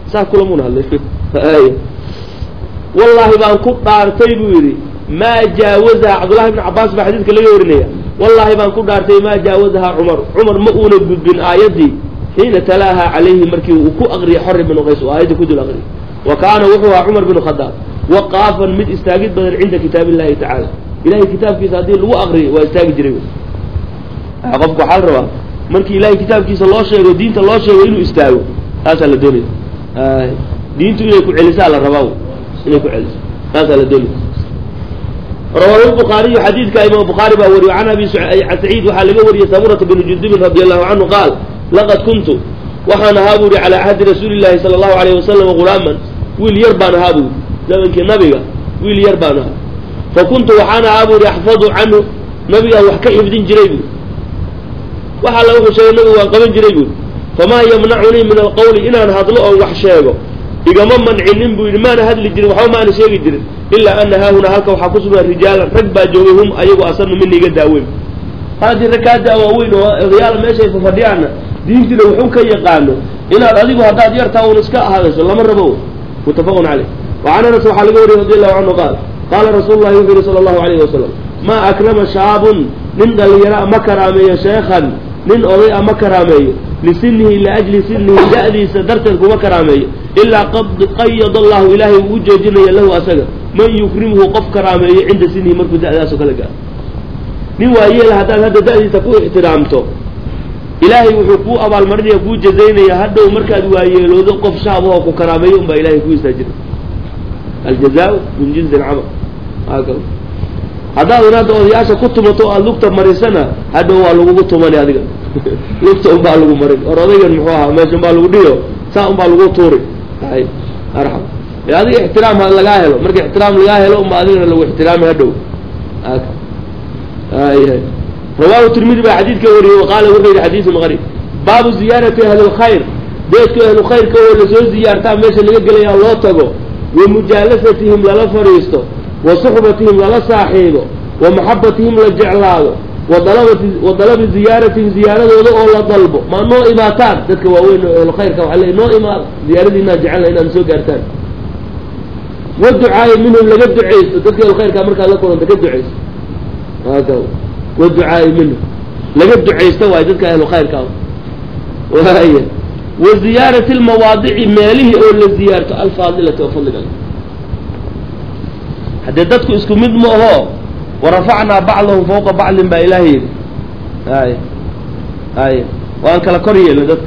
saa kulamuuna hadlay wallaahi baan ku dhaartay buu yidhi maa jaawazaha cabdullahi ibn cabaas baa xadiidka laga warinaya wallaahi baan ku dhaartay maa jaawazaha cumar cumar ma uuna gudbin aayaddii xiina talaaha calayhi markii uu ku aqriyay xori binu qays oo aayadda ku dul aqriyay wa kaana wuxuu ahaa cumar binu khadaab waqaafan mid istaagid badan cinda kitaab illahi tacaala ilahay kitaabkiisa haddii lagu aqriyo waa istaagi jiray qofku waxaa la rabaa markii ilahay kitaabkiisa loo sheego diinta loo sheego inuu istaago taasaa la doonaya diintu inay ku celisaa la rabaa inay ku celiso taasaa la doonaya rawaahu lbukhaariyu xadiidka imaam bukhaari baa wariyo can abi saciid waxaa laga wariyey samurata binu jundubin radi allahu canhu qaal laqad kuntu waxaan ahaa bu yihi calaa cahdi rasuuli llahi sala allahu alayh wasalam gulaaman wiil yar baan ahaa bu zamankii nabiga wiil yar baan ahaa fa kuntu waxaan ahaa bu yihi axfadu canhu nabigaan wax ka xifdin jiray bu waxa la wuxuu sheegay nabigu waan qaban jiray buuri famaa yamnacunii min alqawli inaan hadlo oon wax sheego igama mancinin buu yidhi maana hadli jirin waxba maana sheegi jirin ilaa ana haahuna halka waxaa ku sugan rijaalan rag baa joogay hum ayagu asanu mina iga daaweyn haddii rag kaa daawaaweyn oo odayaala meeshay fafadhiyaanna diintiina wuxuu ka yaqaano inaad adigu haddaad yartaa un iska hadasho lama rabo muttafaqun caleyh wacan anas waxaa laga wariyay radi allahu canhu qaal qaala rasuulu llahi wuxuu yihi sala allahu alayhi wasalam maa akrama shaabun nin dhalinyaro ma karaameeyo sheekhan nin oday a ma karaameeyo lisinihi liajli sinihi da-diisa darteed kuma karaameeyo ilaa qad qayada allahu ilaahay uu u jeejinaya lahu asaga man yukrimuhu qof karaameeyo cinda sinihi markuu da-daasoo kala gaaro nin waayeel haddaad hadda da-diisa ku ixtiraamto ilaahay wuxuu kuu abaalmarinaya kuu jazaynaya hadhow markaad waayeeloodo qof shaabahoo ku karaameeyo unbaa ilahay kuu istaajina aljazaau min jinsi alcamal haakada haddaadan hadda odayaasha ku tumato o aada lugta marisana hadhow waa lagugu tumani adiga lugta unbaa lagu marin or odaygan muxuu ahaa meesha unbaa lagu dhiyo saa unbaa lagu tuuri ay arxam e adiga ixtiraam ha lagaa helo marka ixtiraam lagaa helo unba adigana lagu ixtiraami hadhow ay rawahu tirmidi baa xadiidka wariyey waqaala wuxuu yihi xadiidun qarib baabu ziyaarati ahli lkhayr deedku ahlu khayrka oo lasoo ziyaartaa meesha laga gelaya loo tago wa mujaalasatihim lala fadhiisto wa suxbatihim lala saaxiibo wa maxabatihim la jeclaado wadalabati wa dalabi ziyaaratihim ziyaaradooda oo la dalbo ma noo imaataan dadka waaweyn oo ahlu khayrka waxa le noo imaada ziyaaradiinaa jecelna inaad soo gaartaan wa ducaayi minhum laga ducaysto dadka ahlu khayrka markaad la kulanta ka ducaysto haka wa ducaayi minhum laga ducaysto waay dadka ahlu khayrka waaya wa ziyaarati lmawaadici meelihii oo la ziyaarto alfaadilati oo fadliga haddee dadku isku mid ma aho warafacnaa bacdahum fawqa bacdin baa ilaahay yidhi ay ay waan kala kor yeelnay dadka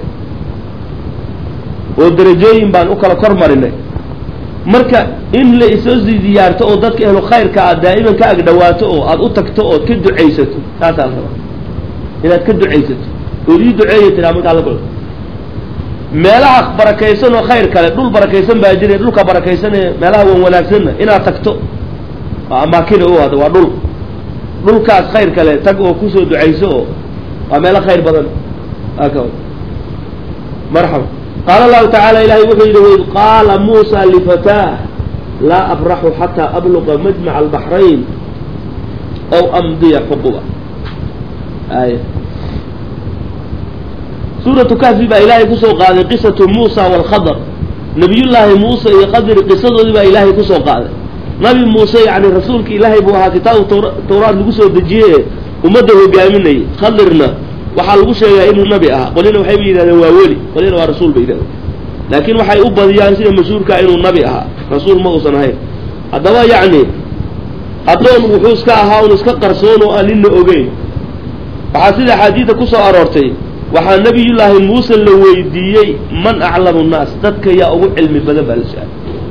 oo darajooyin baan u kala kor marinay marka in la isoo ziyaarto oo dadka ehlu khayrka aad daa'iman ka agdhawaato oo aada u tagto ood ka ducaysato taasaa la rabaa inaad ka ducaysato ood ii duceeya tiraa markaa la kulto meelaha barakaysan oo khayr kale dhul barakaysan baa jira dhulka barakaysan ee meelaha wan wanaagsanna inaad tagto waa amaakina u hada waa dhul dhulkaas khayr kale tag oo kusoo ducayso oo waa meelo khayr badan aka marxaba qaala allahu tacaala ilahay wuxuu yidhi waid qaala muusa lifataah laa abraxu xataa abluqa majmaca albaxrayn aw amdiya xuquba ay suuratu kahfi baa ilaahay kusoo qaaday qisatu muusa waalkhadr nabiyullaahi muuse iyo khadr qisadoodii baa ilaahay kusoo qaaday nabi muuse yani rasuulka ilaahay buu ahaa kitaabu tawraat lagu soo dejiye ummadda hogaaminayay khadirna waxaa lagu sheegaa inuu nabi ahaa qolina waxayba yidhahdeen waa weli qolina waa rasuul bay yidhahdeen laakiin waxay u badiyaan sida mashhuurkaa inuu nabi ahaa rasuul ma uusan ahayn haddaba yacni addoon wuxuu iska ahaa un iska qarsoon oo aan nina ogeyn waxaa sida axaadiida kusoo aroortay waxaa nabiyullaahi muuse la weydiiyey man aclamu nnaas dadka yaa ugu cilmi badan baa la su-aal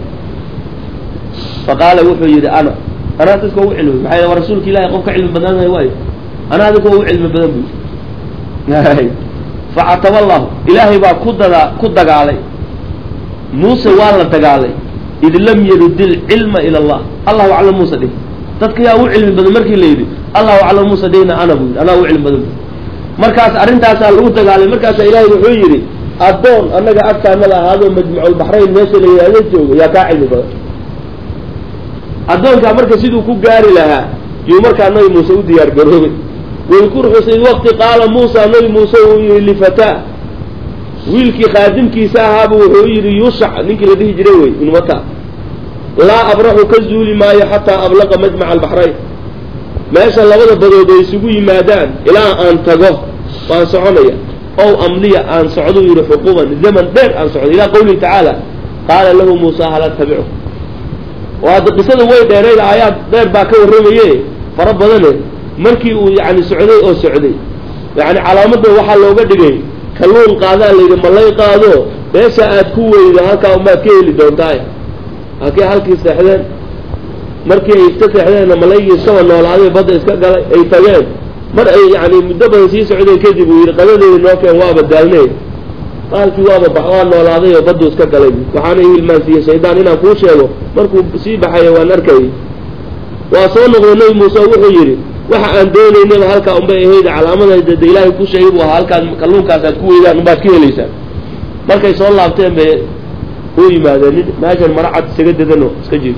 faqaala wuxuu yidhi ana anaa dadka ugu cilmi maxay waa rasuulka ilahay qof ka cilmi badnaanay waayo anaa dadka ugu cilmi badan buu yidhi facataba allahu ilaahay baa ku dadaa ku dagaalay muuse waa la dagaalay id lam yarud ilcilma ila allah allahu aclam muuse dhih dadka yaa ugu cilmi badan markii la yidhi allahu aclam muuse dhihna ana buu yidhi anaa ugu cilmi badan bu markaas arrintaasaa lagu dagaalay markaasaa ilaahay wuxuu yidhi addoon annaga agtaanada ahaadoo majmuculbaxrayn meesha la yidhaahdo joogo yaa kaa cilmi badan addoonkaa marka siduu ku gaari lahaa yuu markaa nabi muuse u diyaar garoobay waykur xusay waqti qaala muusa nabi muuse uu yihi lifataa wiilkii khaadimkiisa ahaaba wuxuu yidhi yuushac ninkii la dhihi jiray wey inmata laa abraxu ka zuuli maayo xataa ablaqa majmaca albaxrayn meesha labada badood ay isugu yimaadaan ilaa aan tago waan soconaya ow amliya aan socdo yidhi xuquuban zaman dheer aan socdo ilaa qawlihi tacaala qaala lahu muusa hal attabicu oo hadda qisada way dheerayd aayaad dheer baa ka warramaye fara badane markii uu yani socday oo socday yani calaamadda waxaa looga dhigay kalluun qaadaa layidhi malay qaado meesha aad ku weydo halkaa umaad ka heli doontaay halkay halkii seexdeen markii ay iska seexdeenna malaygii iskaba noolaaday badda iska galay ay tageen mar ay yani muddo badan sii socdeen kadib uu yidhi qadadeedi noo keen waaba daalnay qaalkii waaba bax waa noolaaday oo baddu iska galay waxaana i hilmaansiiyey shaydaan inaan kuu sheego markuu sii baxayo waan arkayay waa soo noqday nebi muuse wuxuu yidhi waxa aan doonaynaba halkaa unbay ahayd calaamada de ilaahay ku sheegay buu ahaa halkaan kalluunkaas aad ku weydaan unbaad ka helaysaan markay soo laabteen bay u yimaadeen nin meeshan mara cad isaga dedano iska jiif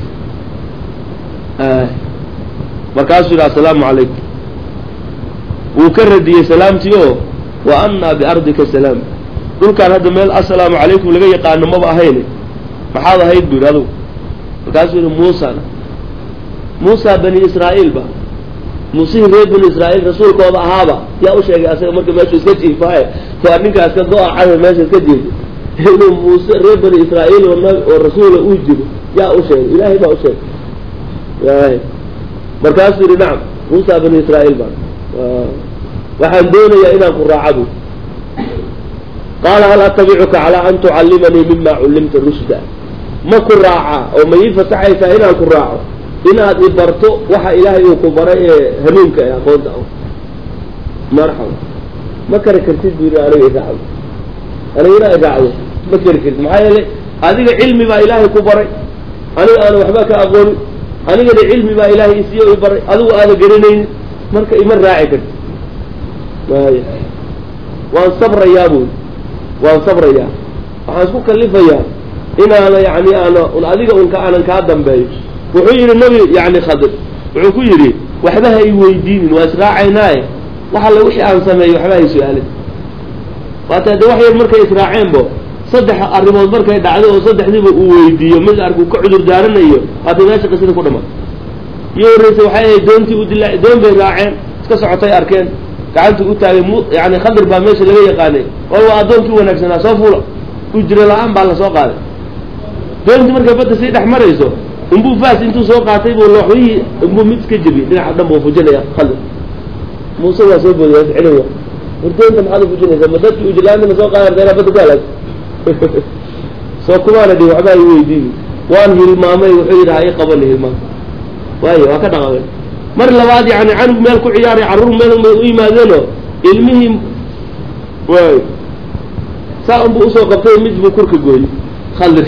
markaasuu yidhi assalaamu calaykum wuu ka radiyey salaamtii oo wa annaa biardika salaam dhulkaan hadda meel assalaamu calaykum laga yaqaano maba ahayne maxaad ahayd bu yidhi adugu markaasuu yidhi muusana muusa bani israa'iil ba muusihii reer bani israa'iil rasuulkooda ahaaba yaa u sheegay asaga marka meeshu iska jiifaaye waa ninkaas ka go-a cada meesha iska jiifay inuu muuse reer bani israa'iil oo nab oo rasuula uu jiro yaa u sheegay ilaahay baa u sheegay markaasuu yidhi nacam muusa bani israa'iil baa waxaan doonayaa inaan ku raacabu qaala hal atabicuka calaa an tucallimanii mima cullimta rushda ma ku raacaa oo ma ii fasaxaysaa inaan ku raaco inaad i barto waxa ilaahay uu ku baray ee hanuunka ee aqoonta ah marxaba ma kari kartid bu yidhi aniga iraacdo aniga inaa iraacdo ma kari kartid maxaa yeelay adiga cilmi baa ilaahay ku baray aniga aana waxba ka aqoonin anigana cilmi baa ilaahay isiiyo i baray adigu aada garanaynin marka ima raaci kartid maya waan sabrayaa buy waan sabrayaa waxaan isku kalifayaa inaana yani aana un adiga unka aanan kaa dambeeyo wuxuu yidhi nabi yani khadir wuxuu ku yidhi waxba ha i weydiinin waa israacaynaaye wax alle wixii aan sameeyo waxba hay su-aalin waata de wax yar markay israaceenbo saddex arrimood markay dhacday oo saddexdiiba uu weydiiyo mid arku ka cudur daaranayo waatay meesha qisada ku dhamaan iyo horreysa waxay ahayd doontii u dilaa doon bay raaceen iska socotay arkeen gacantii u taagay mu yani khadir baa meesha laga yaqaanay wal waa addoonkii wanaagsanaa soo fuula ujiro la-aan baa lasoo qaaday doontii markay badda sii dhex marayso inbuu faas intuu soo qaatay buu looxyihii inbuu mid iska jebiyey dhinaca dhan buu fujinaya khadir muuse waa soo boodaya celin war doonta maxaad ufujinaysaa ma dadkii ujirlaantana soo qaada ardeena badda ku halaag soo kumaana dhi waxba i weydiini waan hilmaamay wuxuu yidhi ha ii qabani hilmaam waayo waa ka dhaqamay mar labaad yani canug meel ku ciyaaray carruur meel bay u yimaadeenoo ilmihii waay saa unbuu usoo qabtay mid buu kurka gooyey khadir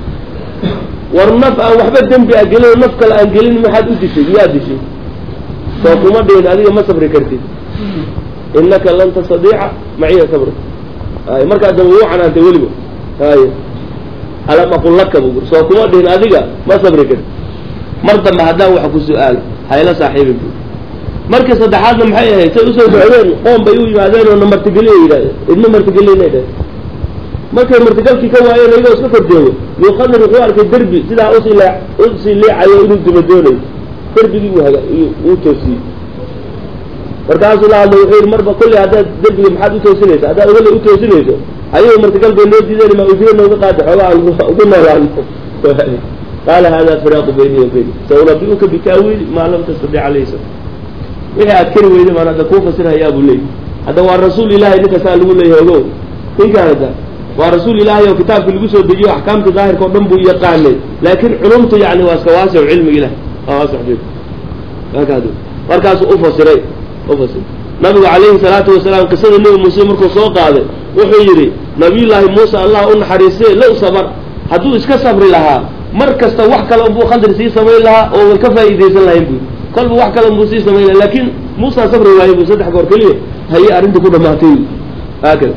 war naf aan waxba dembi a gelin naf kale aan gelin maxaad u dishay miyaa dishay soo kuma dhihin adiga ma sabri kartid inaka lan tastadiica maciya sabra ay markaa dambe wuu canaantay weliba ay alam aqul laka bu soo kuma dhihin adiga ma sabri kartid mar dambe haddaan wax ku su-aalo hayla saaxiibin bu markii saddexaadna maxay ahayd say usoo socdeen qoom bay u yimaadeen oo na martigeliya yidhahdeen idma martigelinay dheh markay martigalkii ka waayeen iyagoo iska korjeego yuu khadir wuxuu arkay derbi sidaa usii lee usii leecayo inuu dima doonayo derbigii uu haga uu toosiyey markaasuu la hadlay wuxuu yidhi marba kulli haddaad derbiga maxaad utoosinaysa haddaad ogale utoosinayso ayago martigal bay noo diideen ma ujiro nooga qaada xooga aan ugu noolaano qaala hada firaaqu bayni wa bayni saunabiuka bitaawiili maa lam tastadic alayhi sabr wixii aad kari weyday maan hadda kuu fasirhayaa buu leeyay hadda waa rasuul ilahay ninkasaa lagu leeyahay ogow ninkaan hadda waa rasuul ilaahay oo kitaabkii lagu soo dejiyo axkaamta daahirka oo dhan buu yaqaanay laakiin culumtu yani waa iska waasic cilmiga ilahi waa waasic markaasuu ufasiray ufasiray nabigu calayhi salaatu wasalaam qisada nebi muuse markuu soo qaaday wuxuu yidhi nabiyullaahi muuse allah u naxariistee low sabar hadduu iska sabri lahaa mar kasta wax kale unbuu khadir sii samayn lahaa oo way ka faa'iidaysan lahayn bu kolba wax kale unbuu sii samayn laha laakiin muusaa sabri waayey bu saddex goor keliya haye arrinta ku dhamaatay haakada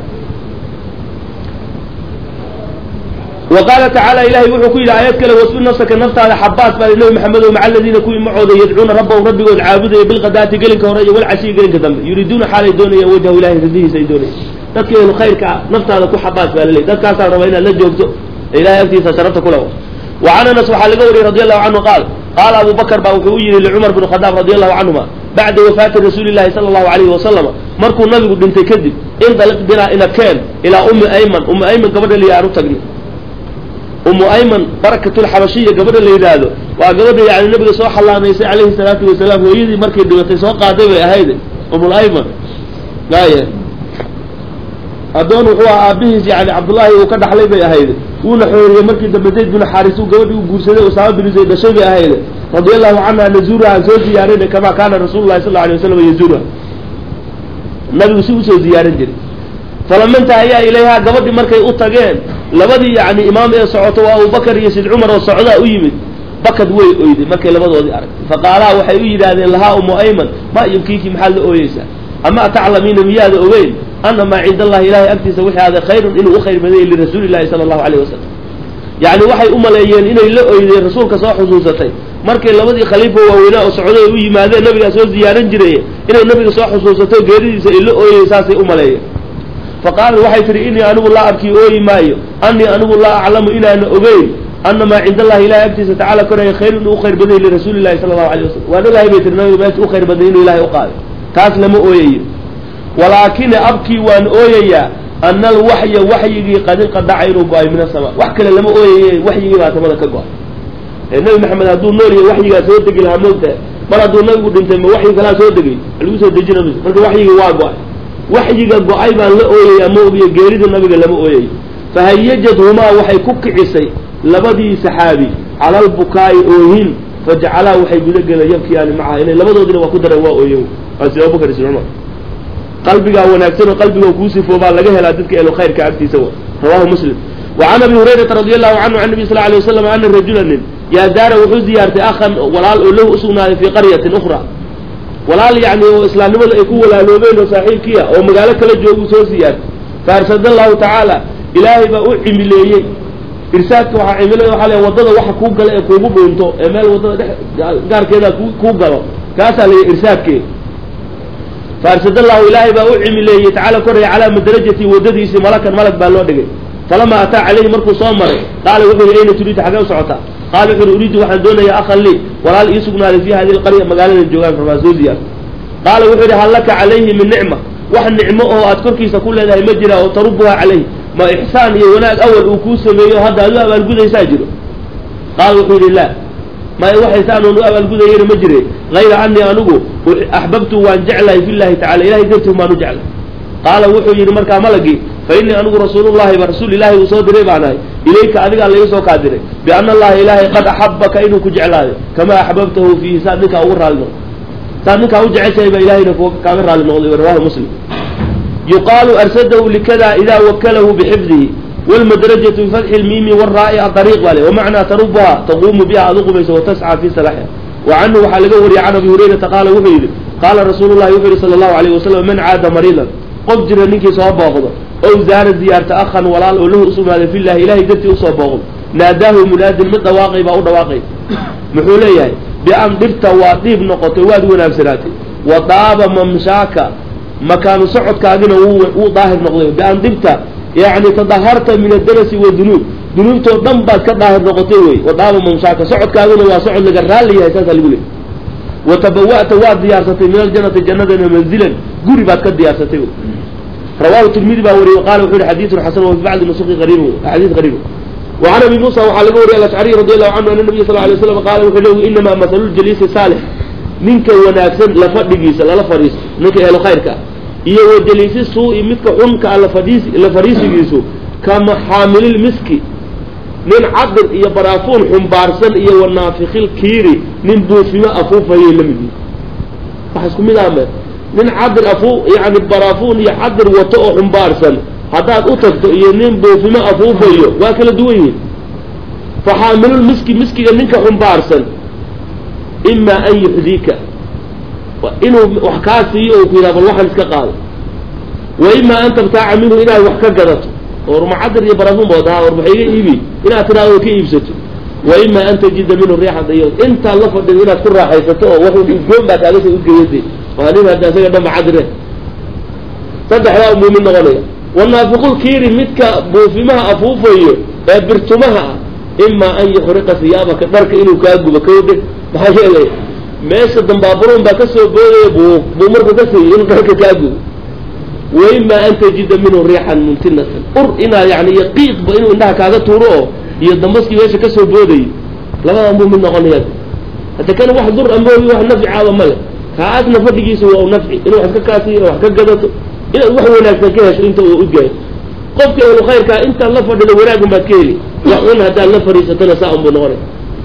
wa qaala tacaala ilahay wuxuu ku yidhi aayad kale wasbir nafsaka naftaada xabaas baa nabi maxamed o maca aladiina kuwii macooda yadcuuna rabbahum rabbigood caabudaya bilqadaati gelinka hore iyo walcashiyi gelinka dambe yuriiduuna xaalay doonayaan wajhahu ilahay ridihiisa ay doonayaan dadka ehlu khayrka ah naftaada ku xabaas baa laleeyahy dadkaasaa raba inaad la joogto ee ilahay agtiisa sharafta kule wa can anas waxaa laga wariyey radi allahu canhu qaal qaala abu bakr baa wuxuu u yihi licumar bn khadaab radi allahu canhuma bacda wafaati rasuuli llahi sala allahu alayhi wasalama markuu nabigu dhintay kadib indaliq binaa ina keen ilaa ummi ayman ummi ayman gabadha la aan u tagnay ummu ayman barakatulxabashiya gabadha la yidhaahdo waa gabadha yani nabiga soo xalaamaysay calayhi salaatu wasalaam hooyadii markay dhibatay soo qaaday bay ahayd umul ayman aya addoon wuxuu aha aabihiis yani cabdullaahi uu ka dhaxlay bay ahayd wuuna xooriyey markii dambe zayd binu xaaris uu gabadhii u guursaday usaama binu zayd dhashay bay ahayd radia allahu canha nazuuraha aan soo ziyaarinay kamaa kaana rasuulu llahi sal la alay wasalam yazuuraha nabigu si usoo ziyaarin jiray falama intahayaa ilayhaa gabadhii markay u tageen labadii yani imaam ee socoto waa abubakar iyo sid cumar oo socdaa u yimid bakad way oyday markay labadoodii aragtay faqaalaha waxay u yidhaahdeen lahaa umu ayman ma yubkiiki maxaad la ooyeysaa ama taclamiina miyaada ogeyn ana maa cinda allahi ilahay agtiisa wixii aaday khayrun inuu u khayr badayay lirasuuli llahi sala allahu alayh wasalam yacni waxay u maleeyeen inay la oydeen rasuulka soo xusuusatay markay labadii khaliifa waaweynaa oo socday u yimaadeen nabigaa soo ziyaaran jiray inay nabiga soo xusuusato geeridiisa ay la ooyey saasay u maleeyeen faqaalat waxay tihi inii anigu laa abkii ooyi maayo anii anigu laa aclamu inaana ogeyn ana maa cinda allahi ilahay agtiisa tacala koraya khayr inuu u khayr badayay lirasuuli llahi sala allahu alayh wasalam waan ogahay bay tiri nabiga meesha u khayr badayay inuu ilahay u qaaday taas lama ooyayo walaakina abkii waan ooyayaa ana alwaxya waxyigii qad inqadaca inuu go-ay min asama wax kale lama ooyaye waxyigii baa samada ka go-ay ee nabi maxamed hadduu nool yahay waxyigaa soo degi lahaa moogtahay mar hadduu nabigu dhintay ma waxyi kalaa soo degay lagu soo dejina mayso marka waxyigii waa go-ay waxyiga go-ay baan la ooyayaa ma ogiyo geerida nabiga lama ooyayo fahayajadhumaa waxay ku kicisay labadii saxaabi cala albukaa'i oohin fajacalaa waxay gudageleen yabkiyaani macaha inay labadoodina waa ku dareen waa ooyen waa sida abubakar isn cumar qalbigaa wanaagsan oo qalbiga kuu sifoobaa laga helaa dadka elo khayrka agtiisa wa rawahu muslim wa can abi hurayrata radi allahu canhu can nabi sal alay waslam ana rajula nin yaa daara wuxuu ziyaartay akhan walaal oo lahu usugnaaday fii qaryatin ukhra walaal yacni oo islaamnimada ay ku walaaloobeen oo saaxiibkiia oo magaalo kala jooguu soo siyaartay faarsada allahu tacaala ilaahay baa u cimileeyey irsaadka waxaa cimilada waxaa le wadada waxa kuu gala ee kuugu dhuunto ee meel wadada dhex gaarkeeda kuu galo kaasaa la irsaadkeeda faarsad allahu ilaahay baa u cimileeyey tacaala koraya calaa madrajati wadadiisii malakan malag baa loo dhigay falamaa ataa calayhi markuu soo maray qaala wuxuu yihi ayna turiidu xagee u socotaa qaala wuxu uhi uriidu waxaan doonayaa akhan lii walaal ii sugnaaday fii hadihi lqarya magaaladan joogaan rabaa soo ziyaar qaala wuxuu yihi hal laka calayhi min nicma wax nicmo oo aad korkiisa ku leedahay ma jira oo tarubuha calayhi ma ixsaan iyo wanaag awal uu kuu sameeyo hadda aad u abaalgudaysaa jiro qaala wuxuu yihi laa may waxaysaan oon u abaalgudayana ma jire hayra anii anigu axbabtu waan jeclahay fi llahi tacala ilahay dartii baan u jeclay qaala wuxuu yidhi markaa malagii fa innii anigu rasuulullahi ba rasuul ilaahi uu soo diray baan ahay ilayka adigaa laga soo kaa diray biana allaha ilaahay qad axabaka inuu ku jeclaaday kamaa axbabtahu fiihi saad ninkaa ugu raalli noqday saad ninkaa u jeceshahay baa ilahayna kaaga raalli noqday rawahu muslim yuqaalu arsadahu likada idaa wakalahu bixifdihi wlmadrajatu bifatxi lmiimi waraai adariiq baa le wamacnaa tarubuha taquumu biha ad uqubayso watascaa fi salaxiha wa canhu waxaa laga wariyay can abi hurayrata qaala wuxuu yidhi qaala rasuulu llahi wuxuu yihi sala allahu alayh wasalam man caada mariidan qof jira ninkii soo booqdo ow zaara ziyaarta akhan walaal oo lahu usugnaaday fillahi ilahay dartii usoo booqdo naadaahu munaadin mid dhawaaqay baa u dhawaaqay muxuu leeyahay bian dhibta waa dhiib noqotay waad wanaagsanaatay wa daaba mamshaaka makaanu socodkaagina wuu daahir noqday bian dhibta yani tadaharta min adarasi wadunuub dunuubtoo dhan baad ka daahir noqotay wey wadaaba mamshaaka socodkaaguna waa socod laga raalli yahay saasaa lagu leey wa tabawa'ta waad diyaarsatay min aljanati jannadana manzilan guri baad ka diyaarsatay wey rawahu tirmidi baa wariyey qaala wuxu yihi xadiidun xasan wa fi bacdi nusuqi qariib xadiis qariib wa can abi muusa waxaa laga wariyay alashcariy radi allahu canhu ana nabiya sal lay slam qaala wuxuu leeyi inamaa mahalu ljaliisi saalix ninka wanaagsan la fadhigiisa lala fadhiisto ninka ehlo khayrka ah iyo wajaliisi suu-i midka xunka a lafadhiis la fadhiisigiisu kama xaamilil miski nin cadir iyo baraafuun xumbaarsan iyo wanaafikil kiiri nin buufimo afuufayay la mid yihi wax isku mid ahme nin cadir afuu yani baraafuun iyo cadir wato oo xumbaarsan haddaad u tagto iyo nin buufimo afuufayo waa kala duwan yihin fa xaamilul miski miskiga ninka xumbaarsan imaa an yuxdiika inuu wax kaa siiyo oo ku yidhaha bal waxaan iska qaado wa imaa an tabtaaca minhu inaad wax ka gadato oo rumacadir iyo barafun bood ahaa war maxay iga iibi inaad tidhaado ka iibsato wa imaa an tajida minhu riixan dayo intaad la fadhido inaad ku raaxaysato oo wax udgoon baa kaaga soo udgeyade waa nin hadda isaga dhanba cadire saddexdaa muumin noqonaya wanaafiqulkiiri midka buufimaha afuufayo ee birtumaha ah imaa an yuxriqa siyaabaka dharka inuu kaa gubo kawdhe maxaa yeelay meesha dambaaburuun baa kasoo boodaya buu buu marku ka siiyey inuu dharka kaa gubo wa imaa an tajida minhu riixan muntinatan ur inaad yani iyo qiiqba inuu indhaha kaaga tuuro oo iyo dambaskii meesha kasoo boodayay labadan buu mid noqonaya hadda kana wax dur amoogi wax nafci caaba male kaasna fadhigiisa waa u nafci inuu wax ka kaasiyo wax ka gadato inaad wax wanaagsan ka hesho inta uu udgaayo qofka ehlu khayrkaa intaad la fadhido wanaagun baad ka heli wax un haddaad la fadhiisatona saa un buu noqonay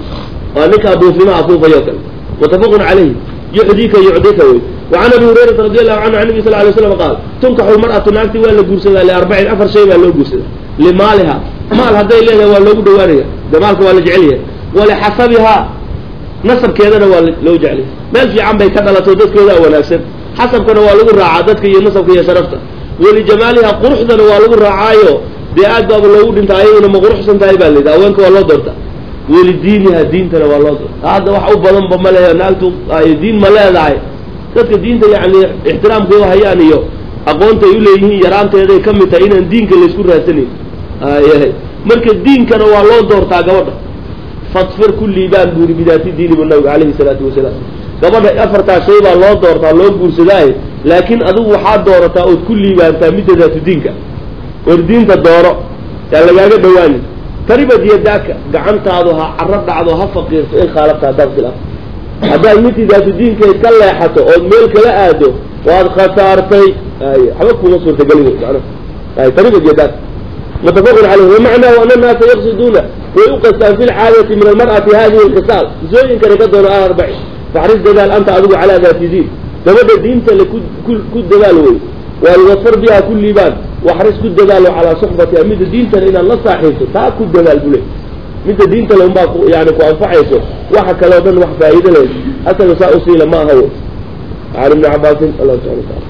waa ninkaa buufimaha afuufayo kale mutafaqun calayhi yuxdika yucdika wey wacan abi hurayrata radi allahu canhu can nabi sal lay slam qaal tunkaxu lmar'atu naagti waa la guursadaa liarbacin afar shay baa loo guursadaa limaaliha maal hadday leedahay waa loogu dhawaanaya de maalka waa la jecel yahay walixasabihaa nasabkeedana waa loo jeclay meel fiican bay ka dhalato dadkoodaa wanaagsan xasabkana waa lagu raacaa dadka iyo nasabka iyo sharafta walijamaaliha quruxdana waa lagu raacaayo dee aad baaba loogu dhinta ayaduna ma quruxsan tahay baa layidhi haweenka waa loo doorta welidiiniha diintana waa loo doorta hadda wax u badanba ma lehe naagtu ay diin ma leedahay dadka diinta yani ixtiraamka u hayaan iyo aqoonta ay uleeyihiin yaraanteeday ka mid tahay inaan diinka laysku raadsanayn ayahay marka diinkana waa loo doortaa gabadha fadfir kullii baan buuri bidaati diini bu nabiga calayhi salaatu wasalaam gabadha afartaa shay baa loo doortaa loo guursadaaye laakiin adigu waxaad doorataa ood ku liibaantaa midda daatu diinka or diinta dooro yaa lagaaga dhawaanin taribad yadaaka gacantaadu ha caro dhacdo ha faqiirto in khaalafta haddaad khilaaf haddaad midii daatu diinkeed ka leexato ood meel kala aado waad khasaartay ay waxba kuma suurtagelin mana ay taribad yadaaka mutafaqun caleyh wamacnaahu ana annaasa yaqsiduuna way u qastaan fi lcaadati min almar'ati hadihi alkhisaal kisooyinkana ka doono ah arbaci faxris dadaal anta adigu calaa daati diin gabadha diinta le ku ku dadaal wey waalwafar biha ku liibaan waxris ku dadaalo calaa suxbatiha midda diintana inaad la saaxiibto taa ku dadaal bule midda diinta le unbaa yani ku anfacayso waxa kale o dhan wax faa'iido leh asaga saa usiila ma aha wey can ibni cabaasin allah subxana wataala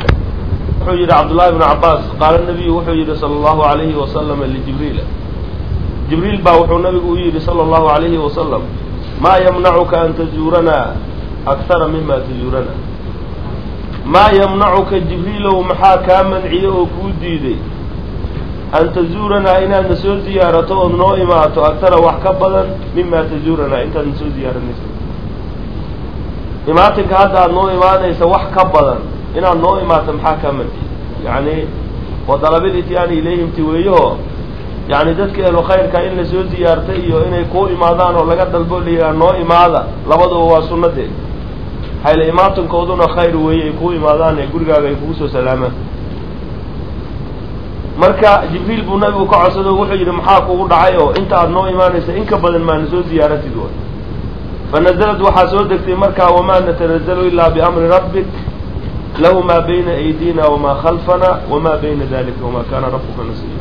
wuxuu yidhi cabdullahi bnu cabaas qaala nabiyu wuxuu yidhi sala allahu alayhi wasalama lijibriila jibriil baa wuxuu nabigu u yidhi sala allahu alayhi wasalam maa yamnacuka an tazuuranaa akhara mima tazuurana maa yamnacuka jibriilow maxaa kaa manciye oo kuu diiday an tazuuranaa inaad na soo ziyaarato ood noo imaato aktara wax ka badan mima tazuuranaa intaad na soo ziyaaranaysa imaatinka hadda aad noo imaanaysa wax ka badan inaad noo imaato maxaa kaa manciye yacni wa dalabil ityaani ilayhimti weeyaho yacni dadka ehlu khayrka in lasoo ziyaartay iyo inay kuu imaadaan oo laga dalbo layihaa noo imaada labaduba waa sunnadeed hayla imaatinkooduna khayr weeye ay kuu imaadaan ee gurigaaga ay kugu soo salaamaan marka jibriil buu nabigu ka codsado wuxuu yidhi maxaa kugu dhacay oo inta aad noo imaanaysa in ka badan maana soo ziyaaratid way fa nazalad waxaa soo degtay markaa wamaa natanazalu ilaa biamri rabbik lahu maa bayna aydina wamaa khalfana wamaa bayna dalika wamaa kaana rabbuka nasiya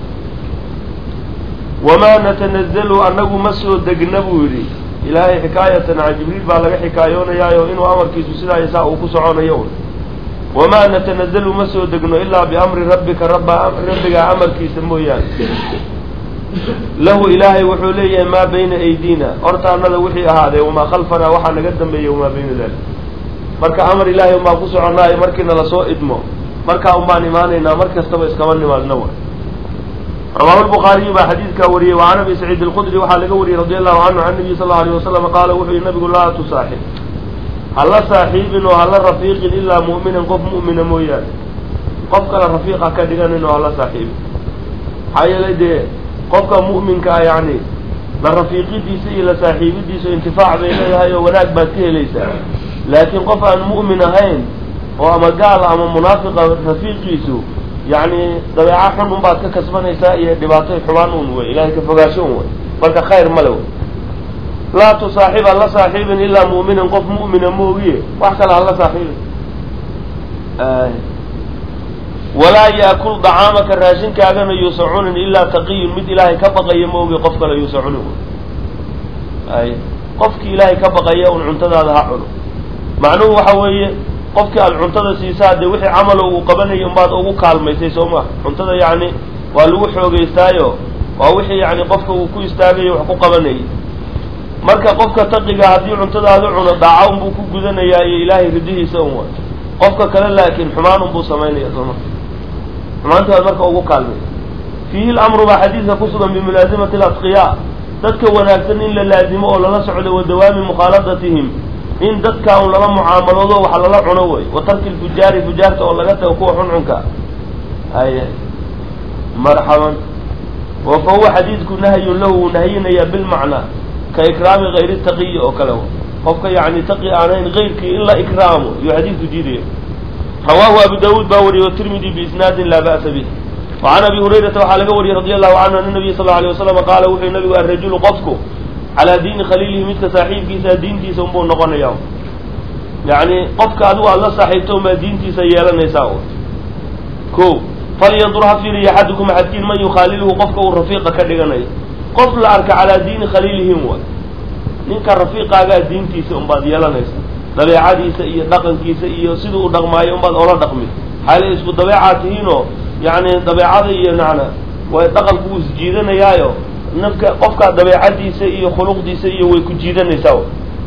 wamaa natanazalu annagu ma soo degna buu yidhi ilaahay xikaayatan can jibriil baa laga xikaayoonayaayoo inuu amarkiisu sidaa iyo saa uu ku soconayo un wamaa natanazalu ma soo degno ilaa biamri rabbika rabba rabbigaa amarkiisa mooyaane lahu ilaahay wuxuu leeyahay maa bayna aydina hortaanada wixii ahaadee wamaa khalfanaa waxaa naga dambeeya wamaa bayna dalik marka amar ilaahay unbaan ku soconaayo markiina lasoo idmo markaa un baan imaanaynaa mar kastaba iskama nimaadna wa rawahu lbukhaariyu baa xadiidkaa wariyey wa can abi saciid alqudri waxaa laga wariyey radi allahu canhu can nabiy sal lla alay wasalam qaala wuxuu yihi nabigu laa tusaaxib hala saaxiibin oo hala rafiiqin ilaa mu'minan qof mu'mina mooyaane qof kale rafiiqa ka dhiganin oo hala saaxiibin maxaa yeelay dee qofka mu'minka ah yacni la rafiiqidiisa iyo la saaxiibidiisa intifaac bay leedahay oo wanaag baad ka helaysaa laakiin qof aan mu'min ahayn oo ama gaal ama munaafiqa rafiiqiisu yacni dabeeca xun un baad ka kasbanaysaa iyo dhibaatoy xumaan un wey ilahay ka fogaasho un wey marka khayr male wey laa tusaaxib hala saaxiibin ilaa mu'minan qof mu'mina moogiye wax kale hala saaxiibin walaa yaakul dacaamaka raashinkaagana yuusa cunin ilaa taqiyun mid ilaahay ka baqaya moogi qof kale yuusa cunin ay qofkii ilaahay ka baqaya un cuntadaada ha cuno macnuhu waxa weeye qofkii aad cuntada siisaa dee wixii camalo uu qabanayay unbaad ugu kaalmaysay soo ma cuntada yacni waa lagu xoogeystaayo waa wixii yani qofka uu ku istaagayo wax ku qabanayay marka qofka taqiga haddii cuntadaada cuno daaca unbuu ku gudanayaa iyo ilaahay ridihiisa un way qofka kale laakiin xumaan unbuu samaynaya sooma xumaantii baad marka ugu kaalmay fiihi lamru baa xadiidka ku sugan bimulaasimati alatqiyaa dadka wanaagsan in la laazimo oo lala socdo wa dawaami mukhaaladatihim in dadka un lala mucaamaloodo wax lala cuno wey wa tarki lfujaari fujaarta oo laga tago kuwa xuncunka ay marxaban wa fa huwa xadiidku nahyun lahu wuu nahyinayaa bilmacnaa ka ikraami gayri taqiyi oo kale qofka yani taqi aanayn gayrkii in la ikraamo iyuu xadiidku diidaya rawaahu abu daawuud baa wariyey watirmidi biisnaadin laa ba'sa bih wacan abi hurayrata waxaa laga wariyey radi allahu canhu ana nabiya sal alay wasalam qaala wuxuu nabigu arajulu qofku calaa diini khaliilihi midka saaxiibkiisa diintiisa unbuu noqonaya yani qofka adigu aada la saaxiibto unbaa diintiisa yeelanaysaa ko falyandur ha fiiriya axadukum axadkiin man yukhaaliluhu qofka uu rafiiqa ka dhiganayo qof la arka calaa diini khaliilihim waay ninka rafiiqaagaa diintiisa unbaad yeelanaysa dabeecadiisa iyo dhaqankiisa iyo siduu u dhaqmaayo unbaad ola dhaqmi xaala isku dabeecaad tihiinoo yani dabeecada iyo nacna way dhaqanku uu isjiidanayaayo nafka qofkaa dabeecadiisa iyo khuluqdiisa iyo way ku jiidanaysaa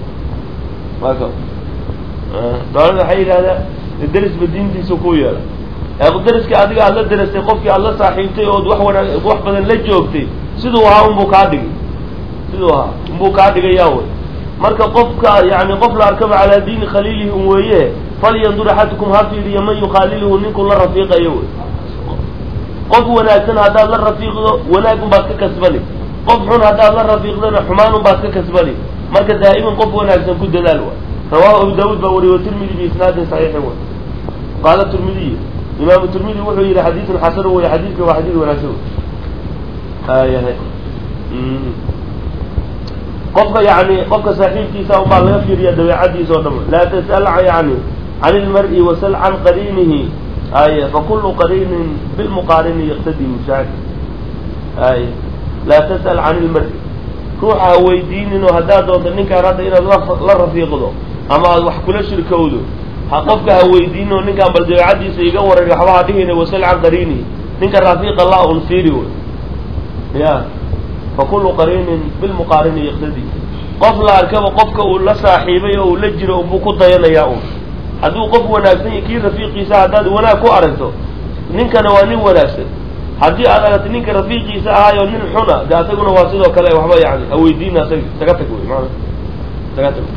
dowlada waxay yidhahdaa derisba diintiisa ku yeela deriska adiga aad la derastay qofkii aad la saaxiibtay ood wax wana wax badan la joogtay siduu ahaa unbuu kaa dhigay siduu ahaa unbuu kaa dhigayaa wey marka qofka yani qof la arkaba calaa diini khaliilihi un weeye falyandur axadukum ha fiiriya man yukhaaliluhu ninkuu la rafiiqayo wey qof wanaagsan haddaad la rafiiqdo wanaag unbaad ka kasbani qof xun haddaad la rafiiqdana xumaan unbaad ka kasbani marka daa'iman qof wanaagsan ku dadaal wa rawahu abu daawuud baa wariye watirmidi biisnaadin saxiixin wa qaala tirmidiy imaamu tirmidi wuxuu yihi xadiidun xasan wey xadiidka waa xadiid wanaagsan ayahay qofka yani qofka saaxiibkiisa unbaa laga fiiriya dabeecadiisa oo dham laa tas'al yani can ilmar-i wasal can qariinihi ay fakulu qariinin bilmuqaarini yaqtadi mushaad ay laa tas'al can ilmari ruuxa ha weydiininoo haddaad doonto ninkaan hadda inaad la rafiiqdo ama aad wax kula shirkowdo ha qofka ha weydiininoo ninkaan bal dabeecadiisa iga waran waxba ha dhihina wasal can qariinihi ninka rafiiqa la un fiiri wey ya fakulu qariinin bilmuqaarini yaqtadi qof la arkaba qofka uu la saaxiibay oo uu la jiro unbuu ku dayanayaa un hadduu qof wanaagsan yahy kii rafiiqiisa haddaad wanaag ku aragto ninkana waa nin wanaagsan haddii aad aragto ninka rafiiqiisa ahaayo nin xuna de asaguna waa sidoo kale waxba yani haweydiina asag isaga tag wey maana isaga tag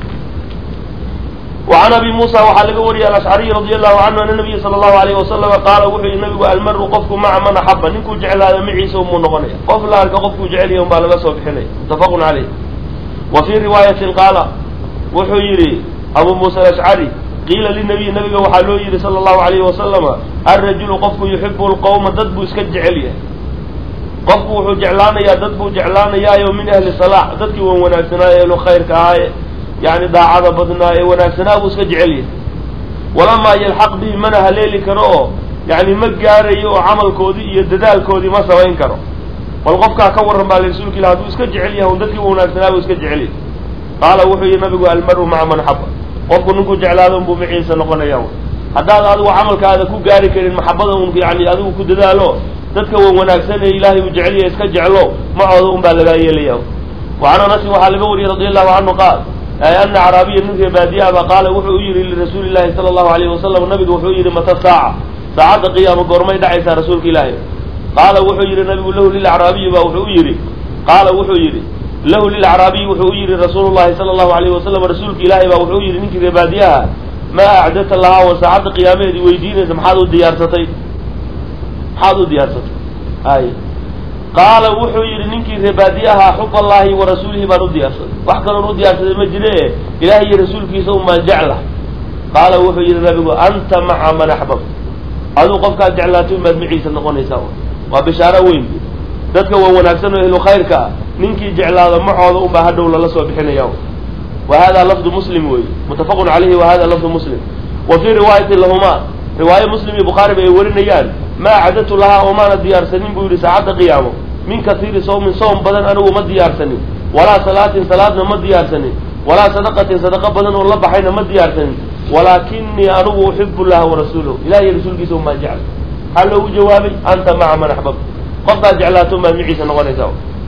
وعn abi muسى waxaa laga wariyay alأشcariي radي الlahu canhu ana nabiya salى الlahu عalيه wasalama qaala wuxuu yihi nabigu almaru qofku maca man axaba ninkuu jeclaada maciisa umuu noqonaya qof la arka qofkuu jecelya un baa laga soo bixinaya mutafaq عaleyh wa fii riwaayatin qaala wuxuu yihi abu muسى aلأشcari qiila linabiy nabiga waxaa loo yihi salى الlahu عalayhi wasalama alrajulu qofku yuxibu اlqowma dad buu iska jecel yahay qofku wuxuu jeclaanayaa dad buu jeclaanayaayo min ahli salaax dadkii wan wanaagsanaayo ehlu khayrka ahaaye yani daacada badnaa ee wanaagsanaa buu iska jecel yahay walamaa yalxaq bihi mana haleeli karo oo yani ma gaarayo oo camalkoodii iyo dadaalkoodii ma samayn karo bal qofkaa ka warran baa rasuulka ilah hadduu iska jecel yahay un dadkii wanaagsanaa buu iska jecel yahay qaala wuxuu yihi nabigu almaru maca man xaba qofku ninkuu jeclaado unbuu maciisa noqonaya haddaad adigu camalkaada ku gaari karin maxabada un yani adigu ku dadaalo dadka wan wanaagsan ee ilaahay uu jecel yahay iska jeclo macooda un baa lagaa yeelaya wacan anasin waxaa laga wariyey radi allahu canhu qaal ana acraabiya ninka baadiyahaba qaala wuxuu u yihi lirasuuli llahi sala allahu alayhi wasalam nabigu wuxuu yihi mata saaca saacadda qiyaama goormay dhacaysaa rasuulka ilaahay qaala wuxuu yihi nabigu lahu lilacraabiyi ba wuxuu u yihi qaala wuxuu yihi lahu lilacraabiyi wuxuu u yihi rasuulu llahi sala allahu alayhi wasalam rasuulka ilaahay baa wuxuu yihi ninkii reebaadiyaha maa acdata lahaa wa saacadda qiyaameheedii weydiinaysa maxaad u diyaarsatay maxaad u diyaarsatay ay qaala wuxuu yihi ninkii reebaadiyaha xub allahi wa rasuulihi baan u diyaarsaday wax kaloon u diyaarsaday ma jire ilahay iyo rasuulkiisa unbaan jeclah qaala wuxuu yihi nabigu anta maca man axbab aduu qofkaad jeclaatay unbaad maciisa noqonaysaa waa bishaaro weyn dadka waa wanaagsan oo ehlu khayrka ah ninkii jeclaado macooda unbaa hadhow lala soo bixinaya wa hada lafdu muslim wey mutafaqun calayhi wa hada lafdu muslim wa fii riwaayati lahuma riwaaye muslim iyo bukhaariba ay warinayaan maa cadatu lahaa oo maana diyaarsanin buu yihi saacadda qiyaamo min kasiiri sawmin soom badan anigu ma diyaarsanin walaa salaatin salaadna ma diyaarsanin walaa sadaqatin sadaqa badan oo la baxayna ma diyaarsanin walaakinii anigu uxibu llaha warasuulahu ilahiy rasuulkiisa umaa jecel maxaa loogu jawaabay anta maca man axbab qofkaad jeclaato umaad maciisa noqonaysaa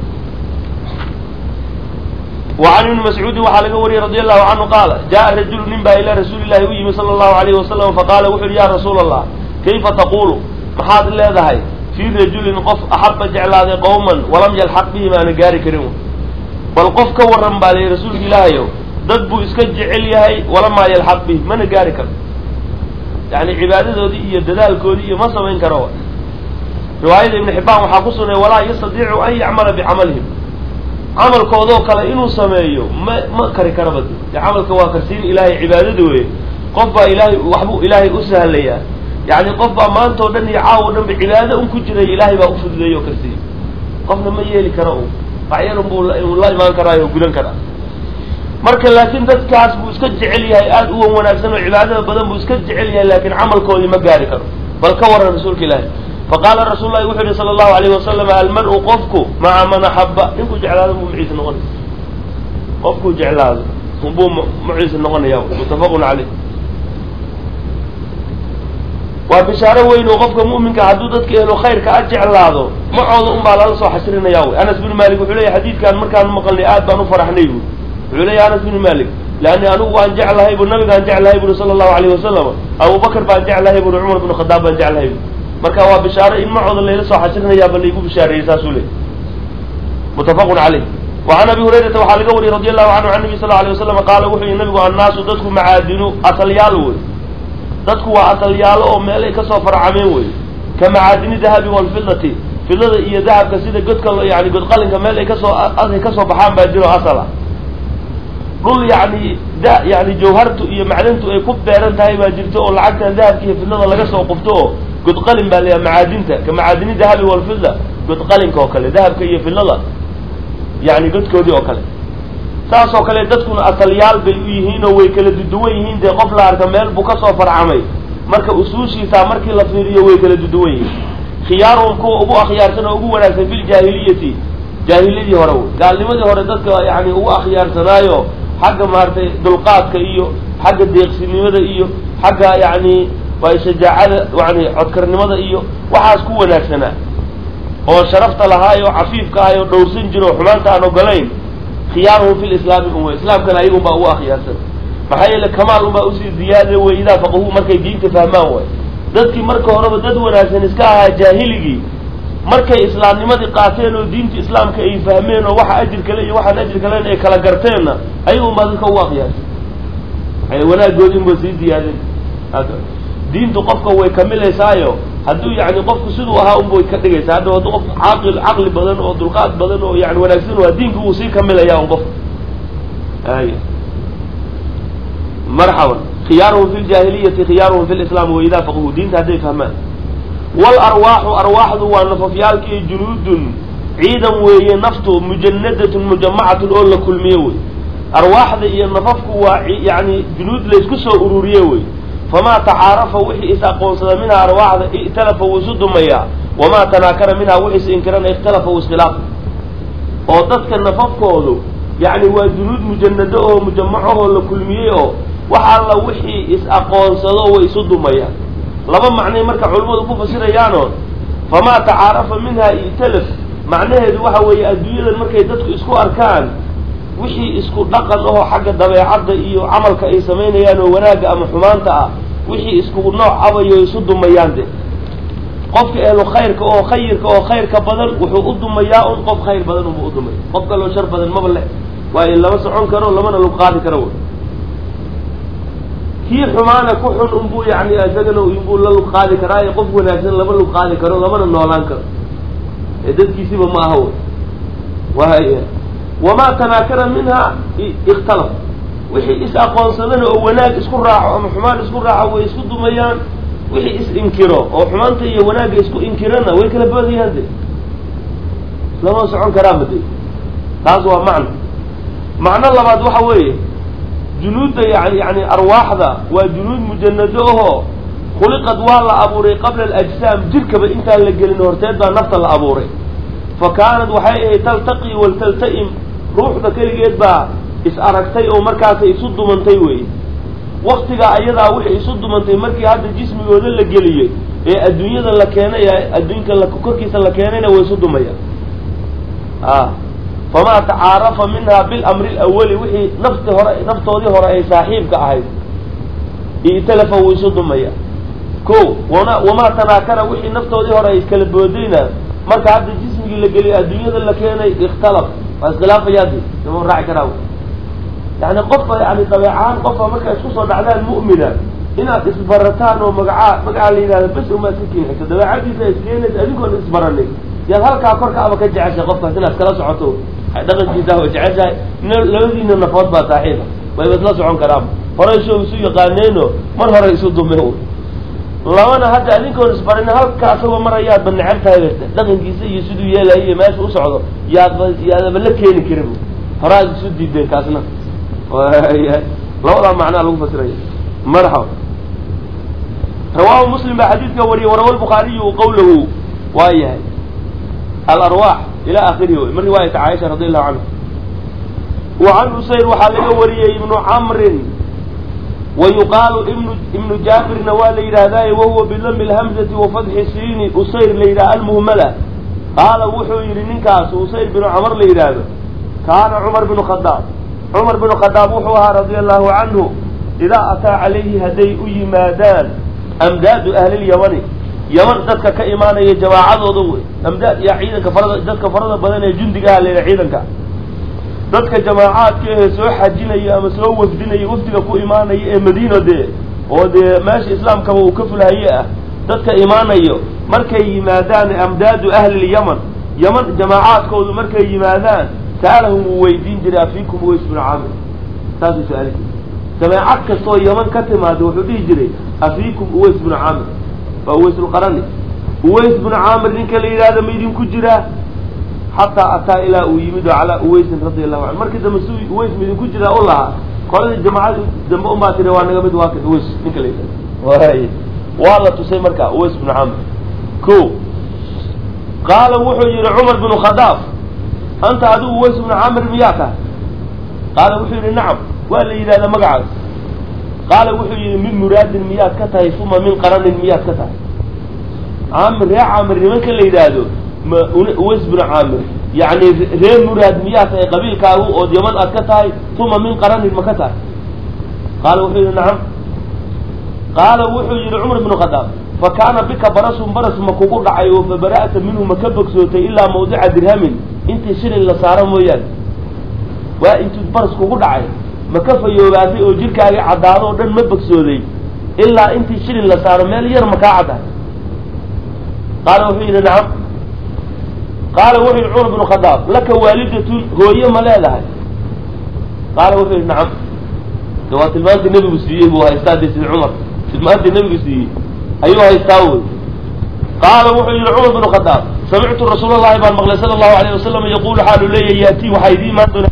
وعn iبn mascuudi waxaa laga wariyey radi allahu canhu qaala jaءa rajulu nin baa ilaa rasuuli llahi u yimi sala allahu alayhi wasalam faqaala wuxu uhi ya rasuula allah kayfa taqulu maxaad leedahay fii rajulin qof axaba jeclaaday qowman walam yalxaq bihim aana gaari karin bal qof ka waran baa layihi rasuulka ilaahayo dad buu iska jecel yahay walamaa yalxaq bihim mana gaari karo yani cibaadadoodii iyo dadaalkoodii iyo ma samayn karo riwaayada ibn xibbaan waxaa ku sugnay walaa yastadiicu an yacmala bicamalihim camalkoodoo kale inuu sameeyo ma ma kari karaba de camalka waa karsiin ilaahay cibaadada wey qof baa ilaahay waxbuu ilaahay u sahlayaa yani qof baa maanta o dhan iyo caawo dhan ba cibaado un ku jiray ilaahay baa ufududeeyo o karsiiyo qofna ma yeeli karo u bacyarun buu la imaan karaayo o gudan karaa marka laakiin dadkaas buu iska jecel yahay aada u wan wanaagsan oo cibaadada badan buu iska jecel yahay laakiin camalkoodii ma gaari karo bal ka waran rasuulka ilaahi faqaala rasuul lahi wuxuu yihi sala allahu alayh wasalam almar-u qofku maca man axaba ninkuu jeclaado buu maciisa noqonaya qofkuu jeclaado buu maciisa noqonaya muttafaqun caleyh waa bishaaro weyn oo qofka mu'minka hadduu dadka ehlo khayrka a jeclaado macooda un baa lala soo xasrinaya wy anas bin malik wuxuu leeyahy xadiidkaan markaan maqalnay aad baan u faraxnay bu wuxuu leeyahy anas bin malik leanni anigu waan jeclahay bu nabigaan jeclahay buri sala allahu alayh wasalam abubakar baan jeclahay buri cumar bin khadaab baan jeclahay bu marka waa bishaaro in macooda layla soo xasrinayaaba laygu bishaareeyey saasuu leey muttafaqun caleyh wacan abi hurayrata waxaa laga wariyey radi allahu canhu can nabi sal alay waslam qaala wuxuu yihi nabigu annaasu dadku macaadinu asalyaal wey dadku waa asalyaalo oo meelay kasoo farcameen wey ka macaadini dahabi walfidati fidada iyo dahabka sida godka yani godqalinka meel ay kasoo ay kasoo baxaan baa jiro asal ah dhul yani da yani jawhartu iyo macdantu ay ku beeran tahay baa jirto oo lacagtan dahabka iyo fidada laga soo qufto oo godqalin baa layaha macaadinta ka macaadini dahabi walfida godqalinka oo kale dahabka iyo fidada yani godkoodii oo kale saas oo kale dadkuna asalyaal bay u yihiin oo way kala duduwan yihiin dee qof la arka meel buu kasoo farcamay marka usuushiisaa markii la fiiriyo way kala duduwan yihiin khiyaaruhum kuwa ugu akhyaarsan oo ugu wanaagsan filjaahiliyati jaahiliyadii hore wey gaalnimadii hore dadka yani ugu akhyaarsanaayo xagga maaragtay dulqaadka iyo xagga deeqsinimada iyo xagga yani waa shajaacada yani codkarnimada iyo waxaas ku wanaagsanaa oo sharafta lahaayo cafiifka ahay oo dhowrsan jiro oo xumaanta aan ogolayn khiyaaruhum fi lislaami un wey islaamkana ayagun baa ugu akhyaarsan maxaa yeele kamaal unbaa usii ziyaada wey idaa faqahu markay diinta fahmaan way dadkii marka horeba dad wanaagsan iska ahaa jaahiligii markay islaamnimadii qaateen oo diinta islaamka ay fahmeen oo waxa ajir kale iyo waxaan ajir kalen ay kala garteenna ayagun baa dadka ugu akhyaarsan wanaagoodin ba sii ziyaadeen diintu qofka way kamilaysaayo hadduu yani qofku siduu ahaa unbay ka dhigaysaa hadda hadduu qof caaqil caqli badan oo dulqaad badan oo yani wanaagsan waa diinka wuu sii kamilaya un qofka ay marxaban khiyaaruhum fi ljaahiliyati khiyaaruhum fi lislaam wa idaa faqahu diinta hadday fahmaan walarwaaxu arwaaxdu waa nafafyaalkiiyo junuudun ciidan weeye naftu mujanadatun mujamacatun oo la kulmiye wey arwaaxda iyo nafafku waa yani junuud laysku soo ururiye wey famaa tacaarafa wixii is aqoonsada minhaa arwaaxda i'talafa wuu isu dumayaa wamaa tanaakara minhaa wixii is inkirana ikhtalafa wuu iskhilaaf oo dadka nafafkoodu yani waa junuud mujanado oo mujamacahoo la kulmiyey oo wax alla wixii is aqoonsado way isu dumayaan laba macnay marka culimmadu ku fasirayaano famaa tacaarafa minhaa i'talaf macnaheedu waxa weeye adduunyadan markay dadku isku arkaan wixii isku dhaqan ahoo xagga dabeecadda iyo camalka ay samaynayaan oo wanaagga ama xumaanta ah wixii isku nooc abayo isu dumayaan de qofka ehlu khayrka oo khayirka oo khayrka badan wuxuu u dumayaa un qof khayr badan unba u dumaya qof kaloo shar badan maba le waayo lama socon karo lamana lug qaadi karo wy kii xumaana ku xun unbuu yani isagana inbuu la lug qaadi karaayo qof wanaagsan lama lug qaadi karo lamana noolaan karo ee dadkiisiba ma aha wy wahay wamaa tanaakara minha ikhtalaf wixii is aqoonsadana oo wanaag isku raaco ama xumaan isku raaco way isku dumayaan wixii is inkiro oo xumaanta iyo wanaagga isku inkirana way kala boodayaan de lama socon karaanba de taas waa macno macno labaad waxa weeye junuudda yani yani arwaaxda waa junuud mujanado ahoo khuliqad waa la abuuray qabla alajsaam jirkaba intaan la gelin horteed baa nafta la abuuray fa kaanad waxay ahayd taltaqi waltalta'im ruuxda keligeed baa is aragtay oo markaasay isu dumantay wey waktigaa ayadaa wixii isu dumantay markii hadda jismigooda la geliyey ee adduunyada la keenay adduunka la korkiisa la keenayna way isu dumayaan a famaa tacaarafa minha bilamri lawali wixii nafti hore naftoodii hore ay saaxiibka ahayd italafa wuu isu dumaya ko wana wamaa tanaakara wixii naftoodii hore ay iskala boodayna marka hadda jismigii la geliyo adduunyada la keenay ikhtalaf waa iskhilaafayaadi ima raaci karaa yani qofka yani dabeecahaan qofka markaa isku soo dhacdaan mu'mina inaad isbarataan oo magacaa magacaa la yidhahda bes umaad ka keenayso dabeecadiisa iskeenaysa adinkoon isbaranin yaad halkaa korka aba ka jeceshahay qofkaas inaad kala socoto dhaqankiisa oo jeceshahay labadiina nafood baa saaxiiba wayba isla socon karaan horey soo isu yaqaaneeno mar hore isu dume labana hadda adinkoon isbarin halka asagoo mar ayaadba necab tahay bata dhaqankiisa iyo siduu yeelayo iyo meesha u socdo yaadba yaadaba la keeni karin horaad isu diideen kaasna labadaa macnaa lagu fasiraya marxaba rawaahu muslim baa xadiidka wariyay warawa lbukhaariyu qawlahu waa yahay alarwaax ila akhirihi wy min riwaayati caaisha radi allahu canha wa can usayr waxaa laga wariyey ibnu camrin wa yuqaalu ibnu ibnu jaabirna waa la yidhaahdaye wahuwa bilami lhamzati wa fatxi siini usayr la yidhaha almuhmala qaala wuxuu yidhi ninkaas usayr binu camar la yidhaahdo kaana cumar binu khadaab cumar binu khadaab wuxuu ahaa radia allahu canhu idaa ataa calayhi hadday u yimaadaan amdaadu ahlilyamani yaman dadka ka imaanaya jamaacadooda wey amdaad iyo ciidanka farada dadka farada badan ee jundigaha la yidhaha ciidanka dadka jamaacaadka ehe soo xajinaya ama soo wafdinaya wafdiga ku imaanaya ee madiina dee oo dee meesha islaamkaba uu ka fulhaye ah dadka imaanayo markay yimaadaan amdaadu ahlilyaman yaman jamaacaadkoodu markay yimaadaan sa'alahum wuu weydiin jiray afiikum uways binu caamir saasuu su-aali jiray jamaacad kastoo yaman ka timaada wuxuu dhihi jiray afiikum uways binu caamir waa uways lqarani uways binu caamir ninka la yidhahda ma idinku jiraa xataa ataa ilaa uu yimid oo calaa uwaysin radi allahu canhu markii dambe si uways ma idinku jiraa u lahaa qoladii jamacada dambe umaa tiri waa naga mid waa kan uways ninka la yidhahda waay waa la tusay marka uways binu caamir ko qaala wuxuu yihi cumar binu khadaab anta adigu uways bnu caamir miyaa tahay qaala wuxuu yihi nacam waa la yidhahdaa magacaas qaala wuxuu yihi min muraadin miyaad ka tahay uma min qaranin miyaad ka tahay caamir ree caamir nimanka la yidhaahdo ma uways bnu caamir yani ree muraad miyaad tahay qabiilkaagu ood yaman aad ka tahay uma min qaranin ma ka tahay qaala wuxuu yihi nacam qaala wuxuu yihi cumar bnu khadaab fa kaana bika barasun baras ma kugu dhacay oo fa bara'ta minhu ma ka bogsootay ilaa mawdica dirhamin intii shilin la saaro mooyaane waa intuu baras kugu dhacay ma ka fayoobaatay oo jirkaagii caddaado oo dhan ma bogsooday ilaa intii shilin la saaro meel yar ma kaa caddahay qaala wuxuu yidhi nacam qaala wuxuu yidhi cumar bnu khadaab laka waalidatun hooye ma leedahay qaala wuxuu yidhi nacam de waa tilmaantii nebigu siiyey buu haystaa de sida cumar tilmaantii nebigu siiyey ayuu haystaa wey qaala wuxuu yihi cumar bnu khadaab samictu rasuul llahi baan maqlay sala allahu alayh wasalam yaqulu xaalu leeyahy yaatii waxaa idii imaan doona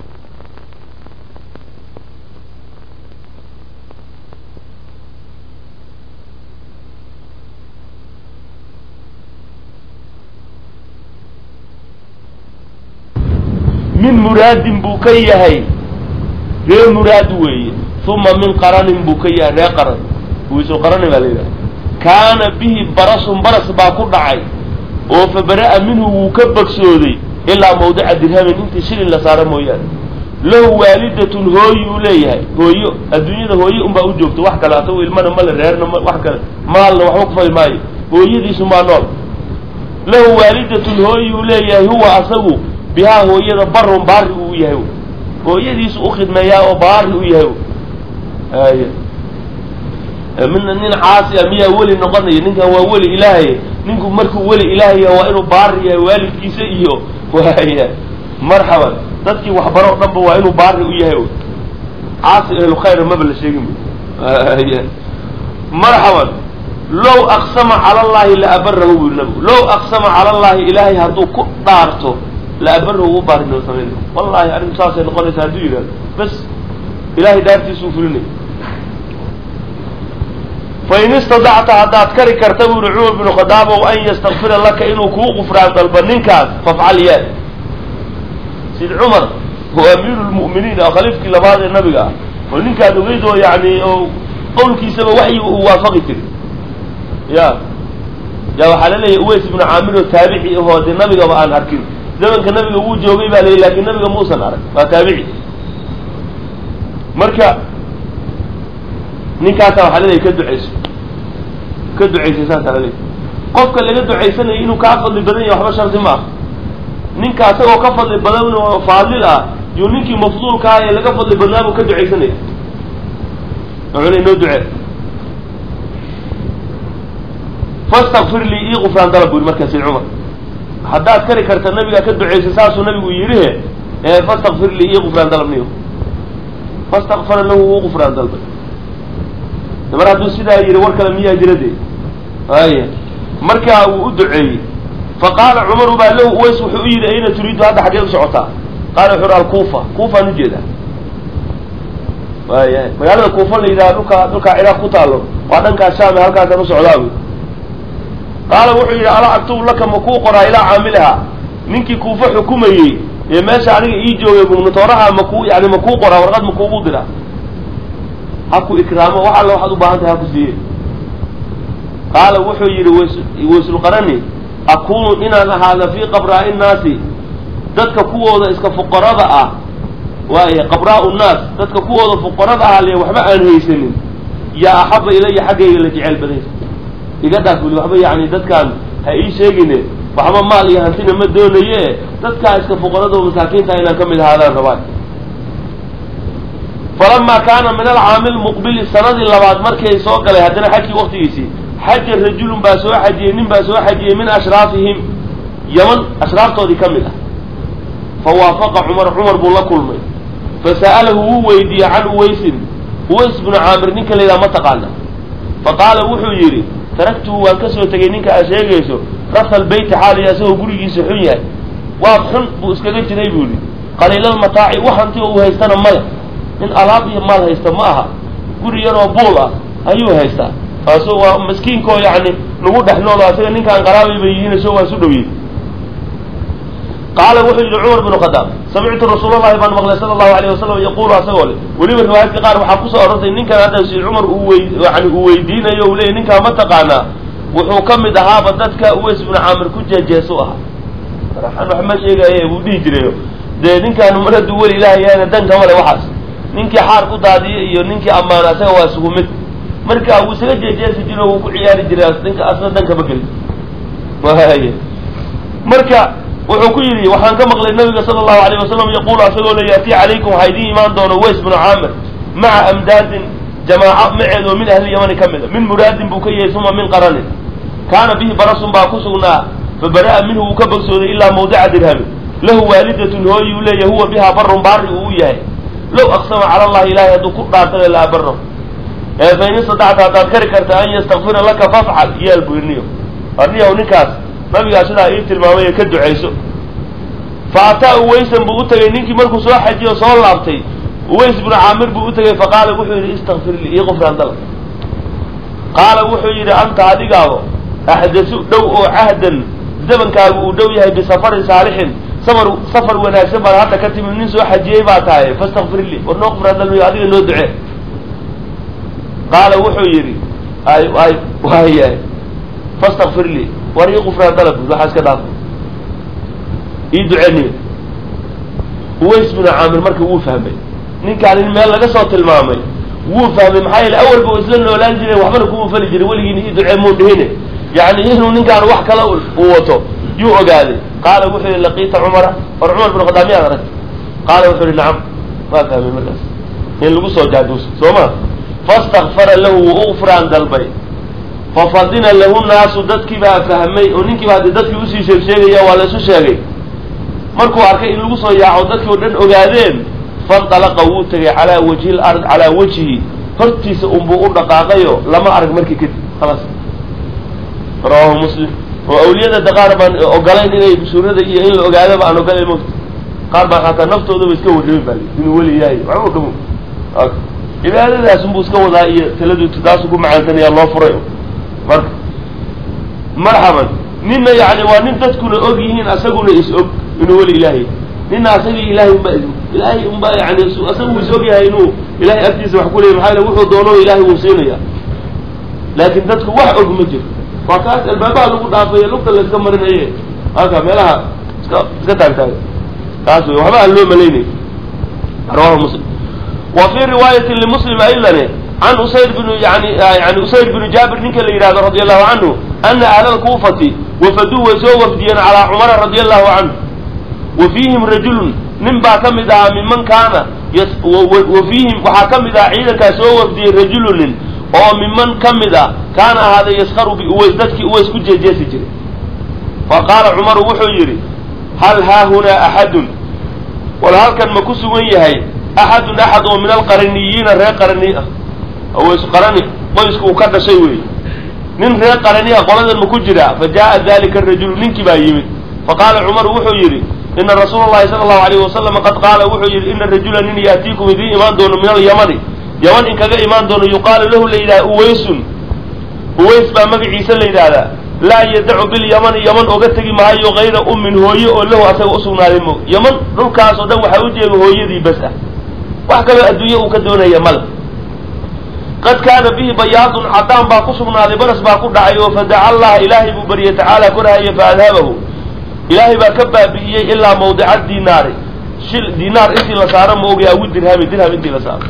min muraadin buu ka yahay ree muraad weeye uma min qaranin buu ka yahay ree qaran wiisu qarani baa la yidhaha kaana bihi barasun baras baa ku dhacay oo fa bara'a minhu wuu ka bogsooday ilaa mawdica dirhamin intii shilin la saaro mooyaane lahu waalidatun hooyi uu leeyahay hooyo adduunyada hooye unbaa u joogto wax kale asagu ilmana male reerna m wax kale maalna waxba kufali maayo hooyadiisu maa nool lahu waalidatun hooyi uu leeyahay huwa asagu bihaa hooyada barun baari uu yahay hooyadiisu u khidmeeyaa oo baari u yahay ay mina nin caasi a miyaa weli noqonaya ninkan waa weli ilaahay ninku markuu weli ilaahaya waa inuu baari yahay waalidkiisa iyo waaya marxaban dadkii waxbaro o dhanba waa inuu baari u yahay caasi ahlu khayra maba la sheegin marxaban low aqsama cala allahi la abarahu bu nabigu low aqsama cala allahi ilaahay hadduu ku dhaarto la abarahu u baarinoo samayn wallahi arrinku saasay noqonaysa hadduu yidhahdo bas ilahay dhaartiisuu fulinay fain istadacta haddaad kari karta bu yihi cumar binu khadaabow an yastakfira laka inuu kuu qufraan dalba ninkaas fafcal yaa sid cumar oo amiiru lmu'miniin oo khaliifkii labaad ee nabiga ah oo ninkaad ogeyd oo yani oo qowlkiisaba waxyiga uu waafaqi jiray ya ya waxaa la leeyahy uways ibnu caamir oo taabici ahoo dee nabigaba aan arkin zamanka nabiga wuu joogay baa layihi lakin nabiga muusan arag waa taabici marka ninkaasa waxaa leedahay ka ducayso ka ducaysay saasaa laleeyahy qofka laga ducaysanayo inuu kaa fadli badan yahay waxba shardi ma ah ninka asagoo ka fadli badan oo faadil ah yuu ninkii mafduulka ah ee laga fadli badnaa buu ka ducaysanaya wuxuu le noo ducee fastakfir lii ii qufraan dalab bu yidhi markaa sayd cumar haddaad kari karta nabiga ka ducaysa saasuu nabigu yidhihe ee fastakfir lii ii qufraan dalab niyo fastakfara lahu uu qufraan dalbay mar hadduu sidaa yidhi war kale miyaa jira dee aya markaa wuu u duceeyey faqaala cumaru baa lahu uways wuxuu u yidhi ayna turiidu hadda xaggee u socotaa qaala wuxuu hi alkuufa kuufaan ujeedaa waaya magaalada kuufa la yidhaha dhulka dhulkaa ciraaq ku taalo waa dhankaa shaame halkaasaan u socdaa bu qaala wuxuu yidhi alaa aktubu laka ma kuu qoraa ilaa caamiliha ninkii kuufa xukumayey ee meesha aniga ii joogay gubnatooraha makuu yani ma kuu qoraa warqad ma kuugu diraa ha ku ikraamo wax alla waxaad u baahan tahay ha ku siiye qaala wuxuu yidhi ws waysulqarani akunu inaan ahaada fii qabraa nnaasi dadka kuwooda iska fuqarada ah waaya qabraa nnaas dadka kuwooda fuqarada ah le waxba aan haysanin yaa axaba ilaya xaggayga la jeceyl badaysa iga dhaaf weli waxba yani dadkaan ha ii sheegine waxba maal iyo hantina ma doonaye dadkaa iska fuqarada oo masaakiinta inaan ka mid ahaadaan rabaan falamaa kaana min alcaamil muqbili sanadii labaad markay soo galay haddana xajkii waktigiisii xaja rajulun baa soo xajiyey nin baa soo xajiyey min ashraafihim yaman ashraaftoodii ka mid ah fa waafaqa cumar cumar buu la kulmay fasa'alahu wuu weydiiyey can uwaysin uways bnu caamir ninka la yidhaha ma taqaana fa qaala wuxuu yidhi taragtuhu waan ka soo tegay ninka aad sheegayso rafal beyti xaaliya isagoo gurigiisa xun yahay waa xun buu iskaga jiray buu yidhi qaliilalmataaci wax hanti uu haystana male nin alaab iyo maal haysta ma aha guri yaroo buul ah ayuu haystaa kaaso waa maskiinkoo yani nagu dhex noolo asaga ninkaan qaraabay bay yihiin so waa isu dhowyiin qaala wuxuu yidhi cumar bnu khadaab samictu rasuul allahi baan maqlay sala allahu alayh wasalam yaqulu asagoo le weliba riwaayadka qaar waxaa kusoo orortay ninkan hadda sayd cumar uu wey yani uu weydiinayo u leeyay ninkaa ma taqaanaa wuxuu ka mid ahaaba dadka uways bnu caamir ku jeejeesu ahaa maraxan wax ma sheegaye buu dhihi jirayo dee ninkaan mar hadduu weli ilaah yahayna danka male waxaas ninkii xaar ku daadiya iyo ninkii ammaana asaga waa isugu mid marka wuu isaga jeejeesi jiro wuu ku ciyaari jiray ninka asna dankama gelin waay marka wuxuu ku yidhi waxaan ka maqlay nabiga sala allahu alayh wasalam yaqulu asagoo le yaati calaykum waxaa idiin imaan doono ways bnu caamir maca amdaadin jamaaco maceed oo min ahli yamani ka mid a min muraadin buu ka yahay uma min qaranin kaana bihi barasun baa ku sugnaa fa bara'a minhu wuu ka bogsooday ilaa mawdica dirhami lahu waalidatun hooyi uu leeyahy huwa bihaa barun baari uu u yahay low aqsama cala allahi ilahay hadduu ku dhaartay la abaro fain istadacta haddaad kari karta an yastakfira laka fafcal yeel buu irniyo arniyaw ninkaas nabigaa sidaa ii tilmaamay ee ka ducayso fa ataa uwaysan buu u tegay ninkii markuu soo xajiyo o soo laabtay uways bnu caamir buu u tegay faqaala wuxuu yidhi istakfir lii ii qufraan dalab qaala wuxuu yidhi anta adigaabo axdasu dhow oo cahdan zamankaagu uu dhow yahay bisafarin saalixin safar safar wanaagsan baad hadda ka timid nin soo xajiyey baa tahay fastakfir lii war noo qufraan dalab adiga noo ducee qaala wuxuu yidhi ay ay waayahay fastakfir lii war ii qufraan dalab waxaa iska dhaaf ii duceniyo uways bnu caamir marka wuu fahmay ninkaan in meel laga soo tilmaamay wuu fahmay maxaa yeele awalba u isla noolaan jiray waxbana kuma fali jiray weligiina ii ducee muu dhihine yani inuu ninkaan wax kale uu wato yuu ogaaday qaala wuxuu yihi laqiita cumara war cumar bnu khadaab miyaad aragta qaala wuxuu yihi nacam waa fahmay markaas in lagu soo jaaduusa soo ma fastakfara lahu wuu u qufraan dalbay fafadina lahu naasu dadkii baa fahmay oo ninkiiba haddii dadkii usii sheeg sheegaya waa la isu sheegay markuu arkay in lagu soo yaaco dadkii o dhan ogaadeen fandalaqa wuu tegay calaa wajhi lard calaa wajhi hortiisa unbuu u dhaqaaqayo lama arag markii kadib khalaas rawahu muslim oo awliyada de qaar baan ogolayn inay suurada iyo in la ogaadaba aan ogolayn mota qaar baan xataa naftoodaba iska warrami baa inuu weli yahay waxba dhamo cibaadadaas unbuu iska wadaa iyo taladu taasu ku macaansanaya loo furay marka marxaban nina yani waa nin dadkuna og yihiin asaguna is og inuu weli ilaahay nina asagii ilahay unba ilaahay unba yani asagu is og yahay inuu ilahay agtiisa wax ku leeyay maxaa yele wuxuu doono ilahay wuu siinaya laakin dadku wax og ma jiro waa kaas albaabaha lagu dhaafayo lugta la iska marinaye halka meelaha iska iska taagtaaga kaas wey waxba aan loo malaynay rawahu muslim wa fii riwaayatin limuslim aydan can usayr binu yani yani usayr binu jaabir ninka la yidhahdo radi allahu canhu ana ahla lkuufati wafaduu way soo wafdiyeen calaa cumara radi allahu canhu wa fiihim rajulun nin baa ka mid ahaa miman kaana wa fiihim waxaa ka mid ahaa ciidankaas soo wafdiyey rajulu nin oo miman ka mid a kaana ahaaday yaskaru biuways dadkii uways ku jeejeesi jiray fa qaala cumaru wuxuu yidhi hal haahunaa axadun wal halkan ma ku sugan yahay axadun axad oo min alqaraniyiina reer qarani ah aways qarani qoyska uu ka dhashay wey nin reer qarani ah qoladan ma ku jiraa fa jaa'a dalika arajulu ninkii baa yimid fa qaala cumaru wuxuu yidhi ina rasuula llahi sala allahu alayhi wasalam qad qaala wuxuu yidhi ina rajula nin yaatiikum idiin imaan doono min alyamani yaman in kaga imaan doono yuqaalu lahu la yidhaha uwaysun uways baa magaciisa la yidhaahdaa laa yadacu bilyamani yaman oga tegi maayo kayra ummin hooye oo lahu asaga usugnaaday mo yaman dhulkaas oo dhan waxaa u jeega hooyadii bas ah wax kaloo adduunye uu ka doonaya male qad kaana bihi bayaadun cadaan baa ku sugnaaday baras baa ku dhacay oo fadaca allaha ilaahay buu baryay tacaala korhaya fa adhabahu ilaahay baa ka baabi'iyey ilaa mawdica dinaari shil dinaar intii la saaro ma ogay awi dirhami dirham intii la saaro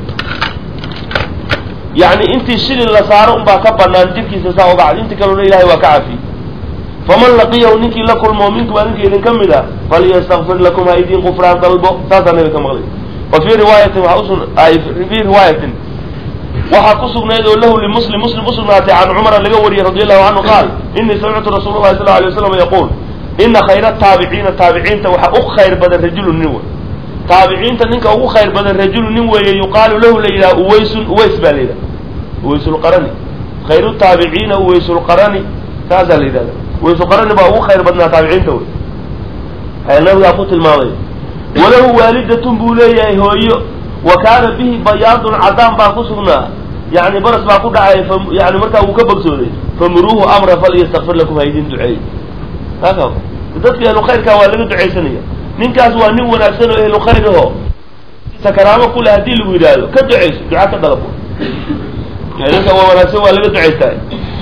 yani intii shilin la saaro unbaa ka banaan jirkiisa saa ubacd inti kalena ilahay waa ka cafiyey faman laqiyahu ninkii la kulmo minkum adinka idin ka mid a falyastakfir lakum ha idin qufraan dalbo saasaa nabiga ka maqlay wa fii riwaayatin waa usu fii riwaayatin waxaa ku sugnayd oo lahu limuslim muslim usugnaatay can cumara laga wariyey radi allahu canhu qaal inii samictu rasuul llahi sal alay waslam yaquul ina khayra taabiciina taabiciinta waxaa u khayr badan rajulu nin wey taabiciinta ninka ugu khayr badan rajulu nin weeye yuqaalu lahu la yidhaha uwaysun uways baa la yidhaha uwaysulqarani khayru taabiciina uwaysulqarani saasaa la yidhahda uwaysulqarani baa ugu khayr badnaa taabiciinta wey ayaa nabigaa ku tilmaamay walahu waalidatun buu leeyahay hooyo wa kaana bihi bayaadun cadaan baa ku sugnaa yani baras baa ku dhacay yani markaa wuu ka bogsooday famuruuhu amra falyastakfir lakum ha idin duceey dadka ahlu khayrkaa waa laga ducaysanaya ninkaas waa nin wanaagsan oo ahlu khayr aho sakaraamo kule haddii lagu yidhaahdo ka ducayso duca ka dalab ninka waa wanaagsan waa laga ducaystaa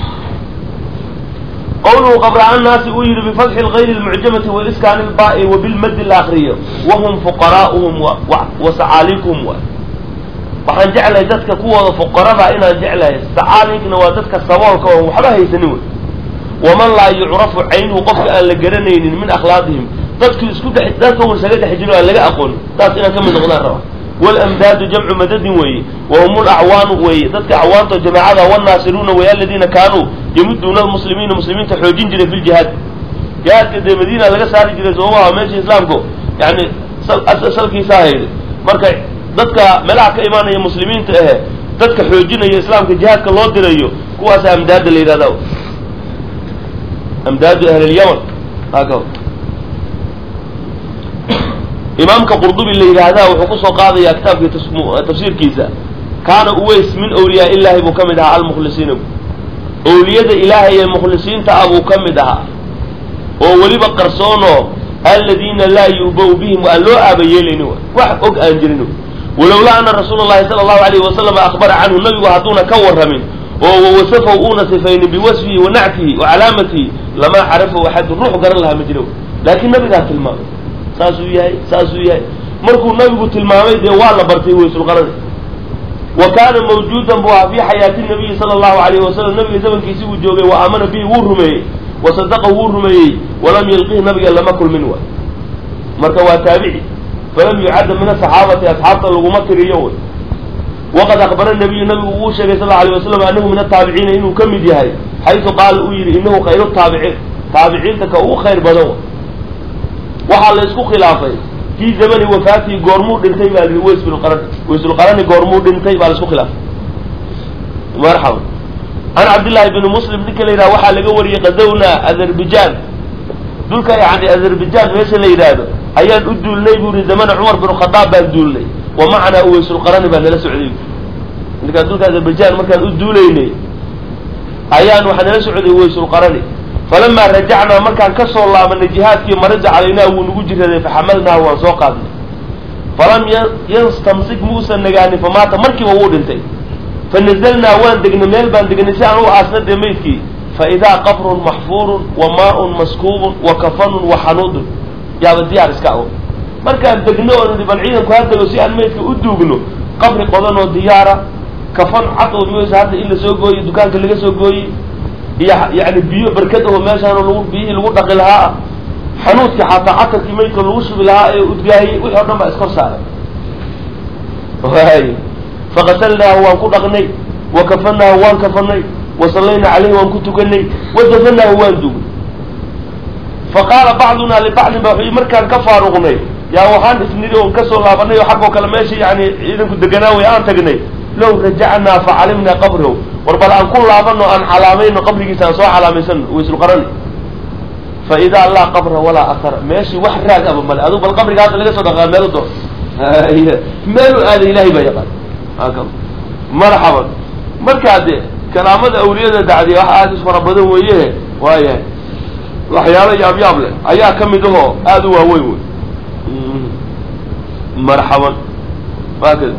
qawluhu qabra'an naasi uu yidhi bifatxi lgayri lmucjamati waiskaani lbaai wa bilmadi la akriyo wahum fuqaraa'uhum wa sacaaliikuhum wa waxaan jeclahay dadka kuwooda fuqarada inaan jeclahay sacaalinkna waa dadka saboolka oo waxba haysanin wey waman laa yucrafu caynuhu qofka aan la garanaynin min akhlaaqihim dadku isku dhex dadka un isaga dhex jiro aan laga aqoonin taas inaan ka mid noqdaan raba walamdaadu jamcu madadin weeye wahum lacwaanu weeye dadka acwaanto jamaacada wanaasiruuna wey aladiina kaanuu yamuduuna almuslimiina muslimiinta xoojin jiray fi ljihaad jihaadka dee madiina laga saari jiray soomaha meesha islaamku yani salkiisaa hayday marka dadka meelaha ka imaanaya muslimiinta ahe dadka xoojinaya islaamka jihaadka loo dirayo kuwaasa amdaada la yidhahda amdaadu ahli lyaman haka imaamka qurdubi la yidhaahdaa wuxuu kusoo qaadayaa kitaabkii tafsiirkiisa kaana uways min awliyaa illaahi buu ka mid ahaa almukhlisiina owliyada ilaahay ee mukhlisiinta ah buu ka mid ahaa oo weliba qarsoonoo aladiina laa yu'bau bihim aan loo aaba yeelayni wax og aan jirin walowlaa ana rasuula llahi sala allahu alayhi wasalama akhbara canhu nabigu hadduuna ka warramin oo wawasafahu uuna sifaynin biwasfihi wa nactihi wa calaamatihi lamaa carafahu axadun ruux garan lahaa ma jiro laakiin nabigaa tilmaamay saasuu yahay saasuu yahay markuu nabigu tilmaamay dee waa la bartay waysulqarani wa kaana mawjuudan buu ahaa fii xayaati nabiyi sala allahu alayhi wasalam nabiga zamankiisi uu joogay wa aamana bihi wuu rumeeyey wa sadaqa wuu rumeeyey walam yalqihi nabiga lama kulmin waay marka waa taabici falam yucadda min asaxaabati asxaabta laguma tiriyo way waqad akbara nabiyu nabigu uu sheegay sal alay wasalam anahu min ataabiciina inuu ka mid yahay xaysu qaala uu yidhi inahu khayru taabiciin taabiciinta ka ugu khayr badan waxaa la isku khilaafay fii zamani wafaatihi goormuu dhintay baa lihi waysbulqarani waysulqarani goormuu dhintay baa la isku khilaafay marxaba can cabdillahi bni muslim ninka la yidhaha waxaa laga wariyey qadowna azerbaijan dhulka yani azerbaijan meesha la yidhaahdo ayaan u duulnay buu yihi zamana cumar bin khadaab baan duulnay wa macanaa uwaysulqarani baa nala socday ninkaan dhulka azerbaijan markaan u duulaynay ayaan waxaa nala socday uwaysulqarani falamaa rajacnaa markaan ka soo laabanay jihaadkii marida calaynaa wuu nagu jiraday faxamalnaahu waan soo qaadnay falam yanstamsik muusan nagaanin famaata markiiba wuu dhintay fanazalnaa waan degnay meel baan degnay si aan u aasna dee maydkii fa idaa qabrun maxfuurun wa maaun maskuubun wa kafanun wa xanuudun yaaba diyaar iska ago markaan degno oo nidhi bal ciidanku ha dego si aan maydka u duugno qabri qodan oo diyaara kafan cad oo miysa hadda in lasoo gooyey dukaanka laga soo gooyey iyo yani biyo barkad aho meeshaan lagu biyihii lagu dhaqi lahaa xanuudkii xataa catarkii maydka lagu shubi lahaa ee udgaayey wixii o dhan baa iskor saaray waay faqatalnaahu waan ku dhaqnay wa kafanaahu waan kafanay wa sallayna caleyhi waan ku tukanay wa dafanaahu waan dugay fa qaala bacduna libacdin ba wuxuu markaan ka faaruqnay yaa waxaan isnidi oon kasoo laabanay oo xaggoo kale meesha yani ciidanku deganaa way aan tagnay low rajacnaa fa calimnaa qabrahu war bal aan ku laabano aan calaamayno qabrigiisa aan soo calaamaysan waysulqarani fa idaa laa qabra walaa ahara meeshii wax raag aba male adug bal qabriga hadda laga soo dhaqaa meelu doon meelu aaday ilahay baa yaqaan marxaban markaa de karaamada awliyada dacdiya wax aada is fara badan weeye waayahay waxyaalo yaab yaab leh ayaa ka mid ahoo aada u waaweyn wey marxaban waakada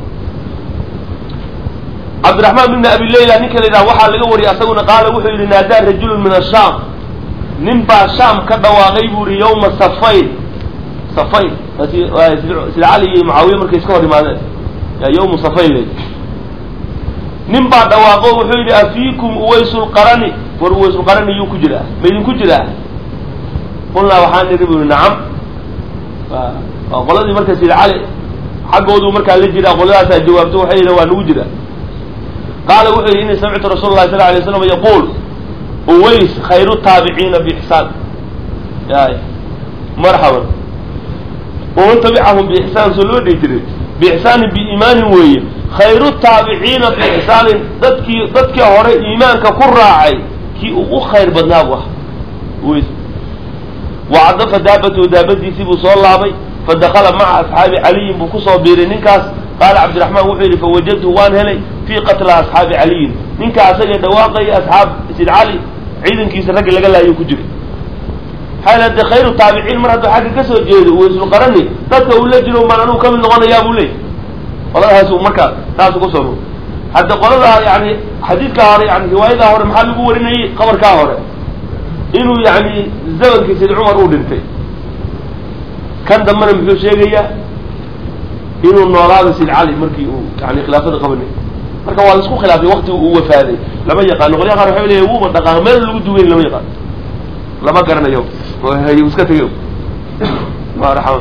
cabdiraxmaan bn abi layla ninka la yidhaha waxaa laga wariyay asaguna qaala wuxuu yidhi naadaa rajulun min ashaam nin baa shaam ka dhawaaqay buu yihi yawma safayn safayn sida cali iyo mucaawiya markay iska hor imaadeen yaa yawmu safayn le nin baa dhawaaqo wuxuu yidhi afiikum uwaysulqarani war uwaysulqarani yuu ku jiraa ma idinku jiraa qulnaa waxaan nidhi bu yihi nacam waa qoladii marka sida cali xaggoodu markaa la jiraa qoladaasaa jawaabto waxay yidhi waa nagu jiraa qaala wuxuu yidhi ini samictu rasuula lahi sal lay slam yaquul uways khayru taabiciina biixsaan y marxaban waman tabicahum biixsaan soo loo dhihi jiray biixsaanin biiimaanin weeye khayru taabiciina biixsaanin dadkii dadkii hore iimaanka ku raacay kii uu u khayr badnaa bu ah uways wacadafa daabatahu daabadiisii buu soo laabay fadakala maca asxaabi caliyin buu kusoo biiray ninkaas qaala cabdiraxmaan wuxuu yidhi fawajadtu waan helay fii qatla asxaabi caliyin ninka asagee dhawaaqaya asxaab sid cali ciidankiisa raggi laga laayo ku jiray maxaa de khayru taabiciin mar hadduu xagga kasoo jeedo waysulqarani dadka uu la jiro maan anugu kamid noqonayaa buu leeyay qoladahaas markaa taas ugu soo hadda qoladaa yani xadiidkaa hore yani riwaayadaa hore maxaa lagu warinayay qabarkaa hore inuu yani zamankii sayd cumar uu dhintay kan dambena muxuu sheegayaa inuu noolaada sayd cali markii uu yani khilaafada qabanay marka waa laisku khilaafay waktiga uu wafaaday lama yaqaano qolya qaar waxay leeya wuuba dhaqaano meel lagu duweyn lama yaqaano lama garanayo iska tegey marxaba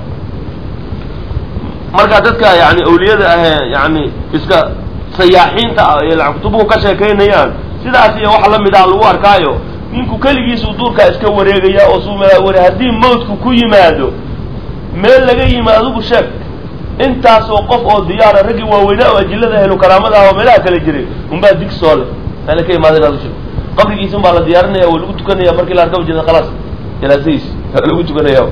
marka dadka yani awliyada ahee yani iska sayaaxiinta ah ee kutubuhu ka sheekaynayaan sidaas iyo wax lamid ah lagu arkaayo ninku keligiisuu duurkaa iska wareegaya oo sumaware haddii mawtku ku yimaado meel laga yimi adigu sheeg intaasoo qof oo diyaara raggii waaweynaa oo ajilada helo karaamada ah oo meelaha kala jiray unbaa dig soo leh meela ka imaada inaad usheeg qabrigiisa un baa la diyaarinaya waa lagu tukanaya markii la arkaba jeeda khalaas janaasadiis lagu tukanaya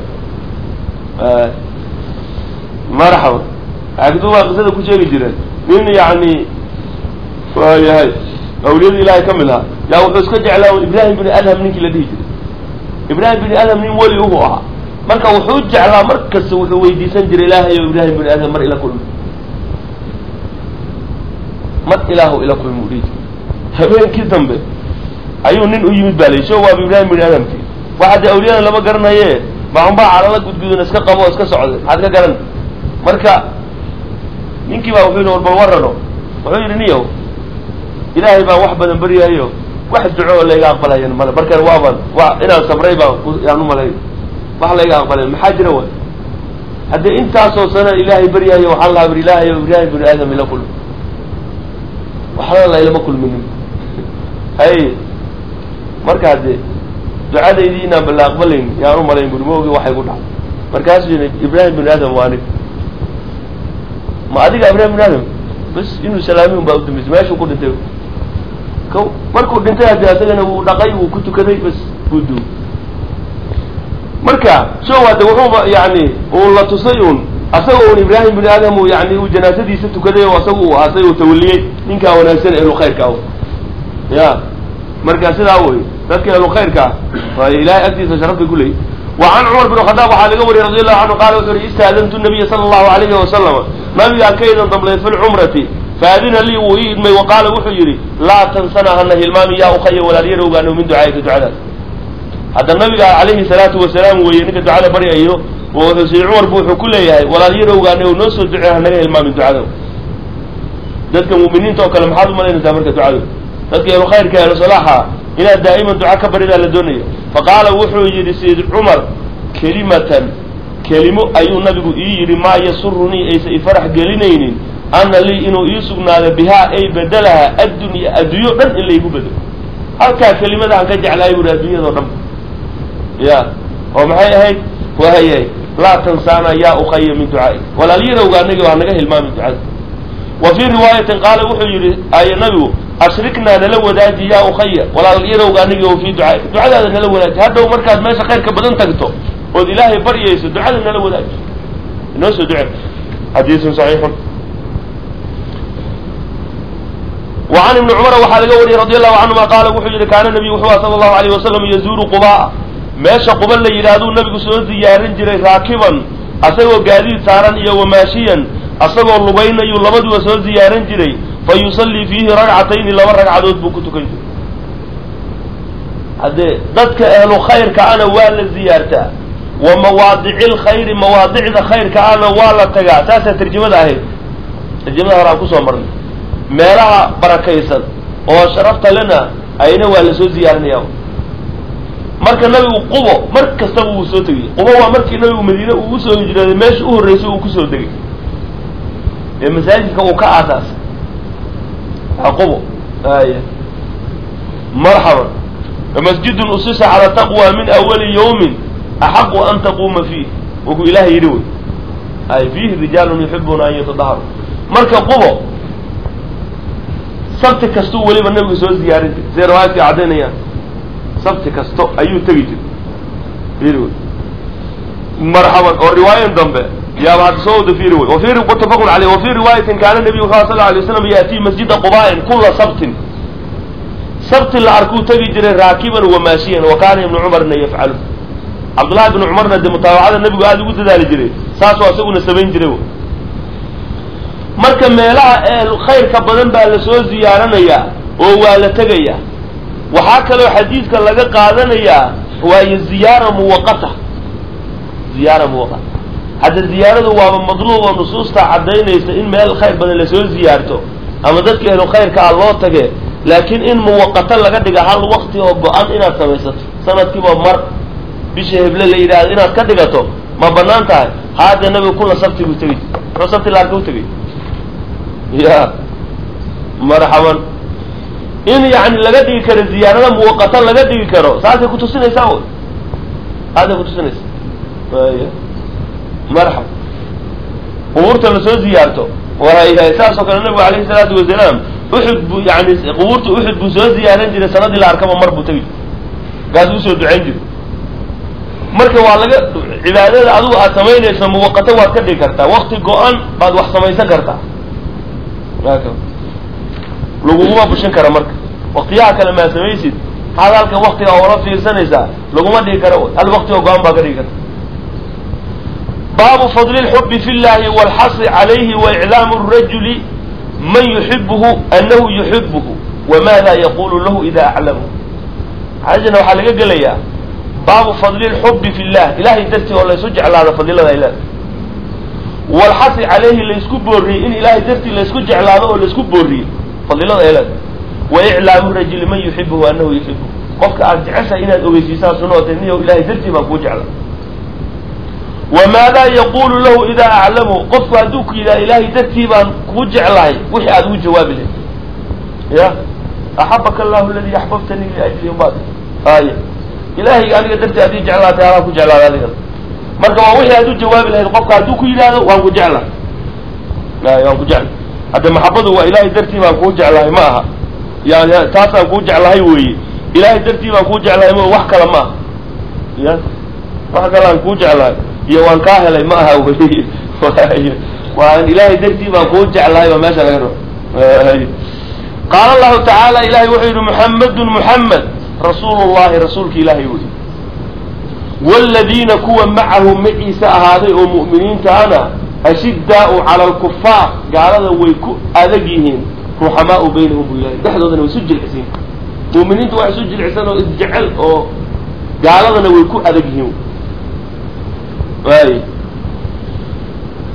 marxaba agdu baa qisada ku sheegi jireen nin yani waayahay awliyada ilaahay ka mid ahaa yaa wuxuu iska jeclaa ibrahim bini adham ninkii la dhihi jiray ibrahim bini adham nin weli uhu ahaa marka wuxuu jeclaa mar kasta wuxuu weydiisan jiray ilaahay o ibrahim bini adham mar ila kulmi mar ilaahu ila kulmi u dhihi jiray habeenkii dambe ayuu nin u yimid baa la sho waaba ibrahim bini adhamkii waxa dee awliyadan lama garanaye maunbaa calala gudgudan iska qabo oo iska socday maxaad ka garan marka ninkii baa wuxuu yidhi war bal warano wuxuu yidhi niyow ilaahay baan wax badan baryahayo wax duco oo layga aqbalayan male markan waaban wa inaan sabray baan yaan umalay wax layga aqbalayan maxaa jira wa haddii intaasoo sana ilaahay baryahayo waxaan lahaa bir ilaahay o ibrahim bini aadam ila kulmi waxna laylama kulminin hay marka hadde ducadaydii inaan bala aqbalayn yaan umalayn buri ma ogi waxay ku dhacay markaasuu yidhi ibrahim bini aadam waa anig ma adiga ibrahim bini aadam bas inuu salaamin baa udambeysay meeshuu ku dhintay ko markuu dhintay haddi asagana wuu dhaqay wuu ku tukaday bas wuu duugay marka show hadde wuxuuba yani uu la tusay un asaga un ibrahim bini aadam uu yani uu janaasadiisa tukaday oo asaga uu aasay uu tawaliyey ninkaa wanaagsan ehlu khayrka ah ya marka sidaa wey dadka ehlu khayrka ah ilahay agtiisa sharaf bay kuleeyiy وعن cمر بن خطاب waxaa laga wariyay رضي الله عنه qال wuxuu yihi istaadantu النabiya slى الlahu عalayه وasلم nabigaan ka idan damblay fi lcumrati faadina lii wuu ii idmay وaqaala wuxuu yidhi laa tansana hana hilmaami yaa ukaya walaalyar ogaano min ducaayika ducadaas hadda nabiga calayhi الsalaatu wasalaam weeye ninka ducada baryayo wuxuu sii cumar bu wuxuu ku leeyahay walaalyar ogaano noo soo ducee hanaga hilmaamin ducada dadka mu'miniinta oo kale maxaad umalaynaysaa marka ducadu dadka ehlu khayrka ehlu salaaxa inaad daa'iman duca ka baridaa la doonayo faqaala wuxuu yidhi sayid cumar kelimatan kelimo ayuu nabigu ii yidhi maa yasurunii aysa ifarax gelinaynin ana lii inuu ii sugnaado bihaa ay bedelaha addunya adduunyo dhan in laygu bedelo halkaa kelimadahan ka jeclahay buuhi adduunyadao dhan ya oo maxay ahayd waayay laa tansaana yaa ukhaya min ducaai walaalyarowga anaga waa naga hilmaami ducada wa fii riwaayatin qaala wuxuu yidhi ay nabigu ashriknaa nala wadaaji yaa ukhaya walaalyarowga anagi o fii ducaai ducadaada nala wadaaji hadhow markaad meesha khayrka badan tagto ood ilaahay baryayso ducada nala wadaaji inoo soo duce xadiisun saxiixun وعن iبن cمر waxaa laga wariyey رضي الله عنهma qaala wuxuu yihi kaana نبي wuxuu a slى الlahu عalيه وasلم yazuuru qubaa meesha quba la yidhaahduu nabigu soo ziyaarin jiray raakiban asagoo gaadiid saaran iyo wamaashiyan asagoo lugaynayuu labaduba soo ziyaarin jiray fa yusallii fiihi ragcatayni laba ragcadood buu ku tukan jiray haddee dadka ehlu khayrka ana waa la ziyaartaa wa mawaadici lkhayri mawaadicda khayrka ana waa la tagaa saasaa tarjamada ahayd tarjamada hore aan kusoo marnay meelaha barakaysan oo sharafta lena ayna waa lasoo ziyaarinaya marka nabigu qubo mar kastaba wuu soo tegay qubo waa markii nabigu madiine uu usoo hijrooday meesha u horreysay uu kusoo degay ee masaajidka uu ka aasaasay qubo ay marxaban masjidun usisa cala taqwa min awali yawmin axaqu an taquuma fiih wuxuu ilahay yidhi wey ay fiihi rijaalun yuxibuna an yatadaharu marka qubo sabti kastuu weliba nabigu soo ziyaarin jiray siday riwaayadka caddaynayaan sabti kasto ayuu tegi jiray marxaban oo riwaayan dambe yaaba hadda soo wada fiiri wey wafi mutafaqun caleyh wa fii riwaayatin kaana nabiyu sal sl alay waslam yaatii masjida quba'in kula sabtin sabti la arkuu tegi jiray raakiban wamaashiyan wa kaana ibnu cumarna yafcalu cabdullahi ibnu cumarna dee mutaabacada nabigu aada ugu dadaali jiray saasoo isaguna samayn jiray marka meelaha ee khayrka badan baa lasoo ziyaaranayaa oo waa la tegayaa waxaa kaloo xadiidka laga qaadanayaa waayo ziyaara muwaqata ziyaara muwaqata hadda ziyaaradu waaba madluub oo nusuusta caddaynaysa in meel khayr badan lasoo ziyaarto ama dadka ehlu khayrka ah loo tage laakiin in muwaqato laga dhiga hal wakti oo go-an inaad samaysato sanadkiiba mar bisha heble la yidhaahdo inaad ka dhigato ma banaan tahay haade nabigu kula sabti buu tegay muxuu sabti laarka u tegay ya marxaban in yani laga dhigi karo ziyaarada muwaqato laga dhigi karo saasay kutusinaysaa wy saasay kutusinaysaa y marxab qubuurta lasoo ziyaarto waay saasoo kale nabigu alayhi salaatu wasalaam uxud buu yani qubuurta uxud buu soo ziyaaran jiray sanadii la arkaba mar buu tegi jiray kaas usoo ducayn jiray marka waa laga cibaadada adigu aad samaynayso muwaqato waad ka dhigi kartaa wakti go-an baad wax samaysan kartaa laguguma bushin kara marka waktiyaha kale maa samaysid maxaad halka waktiga oola fiirsanaysaa laguma dhigi karo hal wakti oo go-an baa ka dhigi karta baabu fadli lxubi fi llahi walxasri calayhi waiclaamu rajuli man yuxibuhu anahu yuxibuhu wamaada yaqulu lahu ida aclamahu xaajana waxaa laga gelayaa baabu fadli lxubi fi llah ilahay dartii oo laysu jeclaado fadilada ilaah walxasri calayhi laysku booriyey in ilahay dartii laysku jeclaado oo laysku booriyey fadilada ilaah wa iclaamu rajuli man yuxibuhu anahu yuxibuhu qofka aad jeceshahay inaad ogeysiisaa sunoota niyo ilahay dartii baan kuu jecla wamaada yaqulu lahu idaa aclamu qofku hadduu ku yidhaha ilahay dartii baan kuu jeclahay wixii aad ugu jawaabi lahayd ya axabaka allahu aladi axbabtanii liajli umaad ay ilahay aniga dartii adii jeclaatay anaa ku jeclaada adiga marka waa wixii aad u jawaabi lahayd qofka hadduu ku yidhaahdo waan ku jecla ay waan ku jecla hadda maxabadu waa ilahay dartii baan kuu jeclahay ma aha yani taasaan kuu jeclahay weeye ilahay dartii baan kuu jeclahay ma wax kale ma aha ya wax kale aan kuu jeclahay iyo waan kaa helay ma aha wey waa ilahay dartii baan kuu jeclahay baa meesha laga rabo qaala allahu tacaala ilahay wuxuu yidhi muxamedun muxamed rasuulu llahi rasuulka ilaahay wey wladiina kuwa macahu maciisa ahaaday oo mu'miniintaana ashidaau cala alkufaar gaalada way ku adag yihiin ruxamaau baynahum buu ilahay dhexdoodana way isu jilcisiin mu'miniintu waa isu jilcisan oo isjecel oo gaaladana way ku adag yihiin waay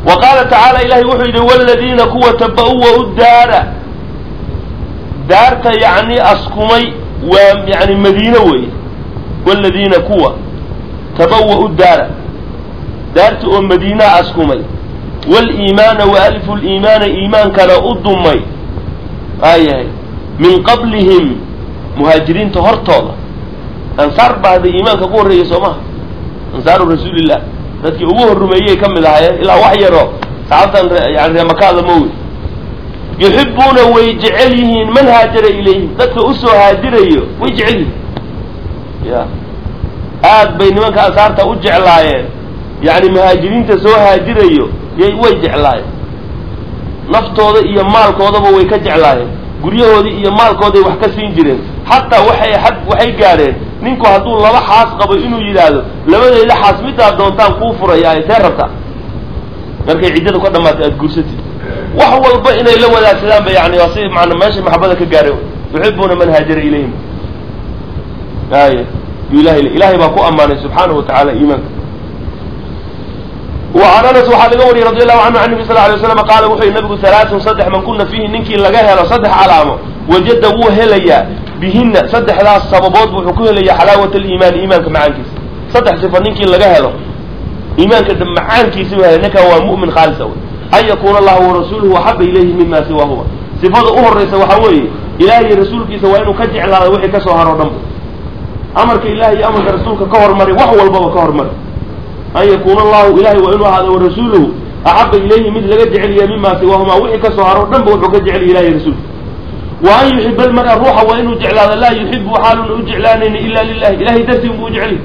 wa qaala tacaala ilahay wuxuu yidhi waladiina kuwa taba-uwa-u daara daarta yacni askumay waa yani madiine weeye waladiina kuwa taba-wa-u daara daarta oo madiinaa askumay waliimaana wa alifu liimaana iimaankana u dumay waayahay min qablihim muhaajiriinta hortooda ansaar baa hadday iimaanka ku horreeyay soo maha ansaaru rasuulillah dadkii ugu horrumeeyey ka mid ahaayeen ilaa wax yaroo saxaabtan yani reemakaada mawi yuxibuuna way jecel yihiin man haajara ilayhim dadka usoo haajirayo way jecel yihiin ya aad bay nimanka ansaarta u jeclaayeen yani muhaajiriinta soo haajirayo yay way jeclaayeen naftooda iyo maalkoodaba way ka jeclaayeen guryahoodii iyo maalkooday wax ka siin jireen xataa waxay xad waxay gaadheen ninku hadduu laba xaas qabo inuu yidhaahdo labadayda xaas midaad doontaan kuu furayaa see rabtaa markay ciddada ka dhamaatay aada guursatid wax walba inay la wadaagsadaan ba yani waa si maana meeshay maxabada ka gaadhay yuxibuuna man haajara ilayhim ay ilahay ilahay baa ku ammaanay subxaanahu watacaala iimaanka وعn aنس waxaa laga wariyey رضي الlahu عanهu عن النبي صل ه عليه وسلم qaala wuxuu yihi nabigu ثaلaaثun saddex man kuna fiihi ninkii laga helo saddex calaamo wajada wuu helayaa bihina saddexdaas sababood wuxuu ku helayaa xalaawat اliimaan iimaanka macaankiisa saddex صifa ninkii laga helo iimaanka macaankiisa hel ninkan waa mu'min khaalisa wey an yakuna allahu warasuuluhu axaba ilayhi mima siwaahuma sifada u horaysa waxaa weeye ilaah iyo rasuulkiisa waa inuu ka jeclaado wixii kasoo haro dhan amarka ilahi iyo amarka rasuulka ka hormari wax walbaba ka hormari an yakuna allahu ilahay waa inuu ahaado warasuuluhu axaba ilayhi mid laga jecelyahay mima siwaahuma wixii kasoo haro dhan ba wuxuu ka jecel ilahi rasuulka wa an yuxiba almara ruuxa waa inuu jeclaado laa yuxibu xaaluna u jeclaanayni ila lilahi ilahay dartii unbuu jecel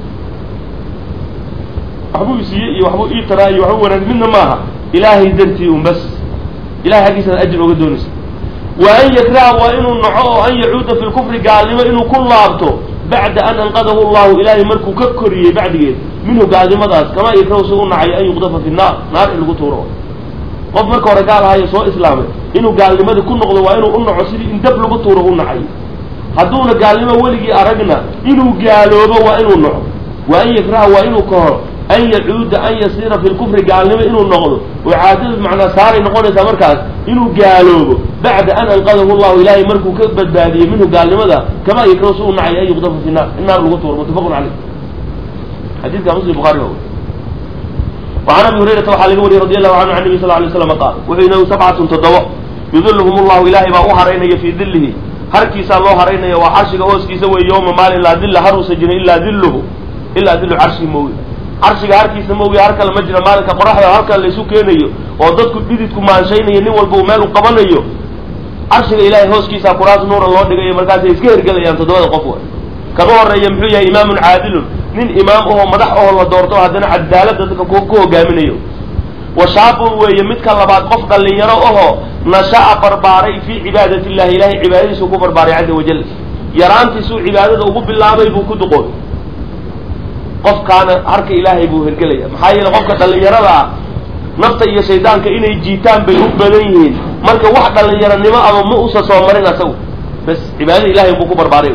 waxbuu isiiyey iyo waxbuu ii taraa iyo waxbuu wanaag midna maaha ilaahay dartii un bas ilahay xaggiisaad ajir oga doonaysa wa an yakraha waa inuu naco oo an yacuuda fi lkufri gaalnimo inuu ku laabto bacda an anqadahu allahu ilaahay markuu ka koriyey bacdigeed minhu gaalnimadaas kamaa yakrahu si u nacay an yuqdafa fi naar naar in lagu tuuro qof marka hore gaal ahayo soo islaamay inuu gaalnimadii ku noqdo waa inuu u naco sidii in dab lagu tuuro u nacay hadduuna gaalnimo weligii aragna inuu gaaloobo waa inuu naco wa an yakraha waa inuu kahoro an yacuuda an yasiira fi lkufri gaalnimo inuu noqdo oo caadadu macnaa saaray noqonaysaa markaas inuu gaaloobo bacda an anqadahu llahu ilaahay markuu ka badbaadiyey minhu gaalnimada kamaa yakrahu si u nacay an yuqdafa fi naar in naar lagu tuuro muttafaqun caleyh xadiidka muslim bukhari ba وعn abi hurayrata waxaa laga wariyey radi allahu canhu an nabi sal lay slam qaal wuxuu inagu sabcatun toddobo yudiluhum llahu ilaahay baa u haraynaya fii dilihi harkiisaa loo haraynaya waa carshiga hooskiisa wey yowma maalin laa dilla haruusa jirin ilaa diluhu ilaa dilu carshii moogi carshiga harkiisa moogi har kale ma jira maalinka qoraxda halkan laysu keenayo oo dadku dhididku maanshaynaya nin walba uu meel u qabanayo carshiga ilahay hooskiisa kuraas nuura loo dhigayo markaasay iska hergelayaan toddobada qof wa kama horeeya muxuu yahay imaamun caadilun nin imaam ahoo madax ahoo la doorto haddana cadaalada dadka ku hogaaminayo wa shaabun weeye midka labaad qof dhalinyaro ahoo nasha'a barbaaray fii cibaadati illahi ilahay cibaadadiisuu ku barbaaray caza wajal yaraantiisuu cibaadada ugu bilaabay buu ku duqoobay qofkaana harka ilaahay buu hergelaya maxaa yeele qofka dhalinyarada ah nafta iyo shaydaanka inay jiitaan bay u badan yihiin marka wax dhalinyaronimo ama ma usa soo marin asagu bas cibaadada ilahay buu ku barbaaray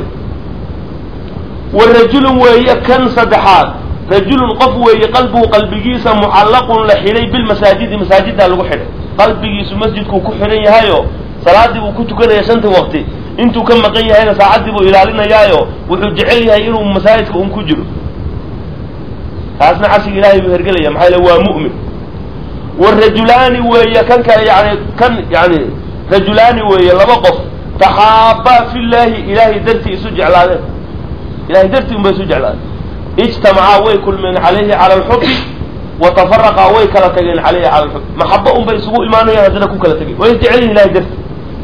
wa rajulun weeye kan saddexaad rajulun qof weeye qalbuhu qalbigiisa mucallaqun la xidhay bilmasaajidi masaajiddaa lagu xidhay qalbigiisu masjidkuu ku xidhan yahayo salaadii buu ku tukanaya shanta waqti intuu ka maqan yahayna saacaddii buu ilaalinayaayo wuxuu jecel yahay inuu masaajidka un ku jiro taasna carshiga ilahay buu hergelaya maxaa yale waa mu'min warajulaani weeye kan kale yani kan yani rajulaani weeye laba qof taxaabaa fi llaahi ilaahay dartii isu jeclaadeen ilahay dartii un bay isu jeclaadeen ijtamacaa way kulmeen calayhi cala alxubi wa tafaraqaa way kala tageen calayhi cala alxubi maxaba un bay isugu imaanayaan haddana ku kala tageen way jecel yihin ilahay dartii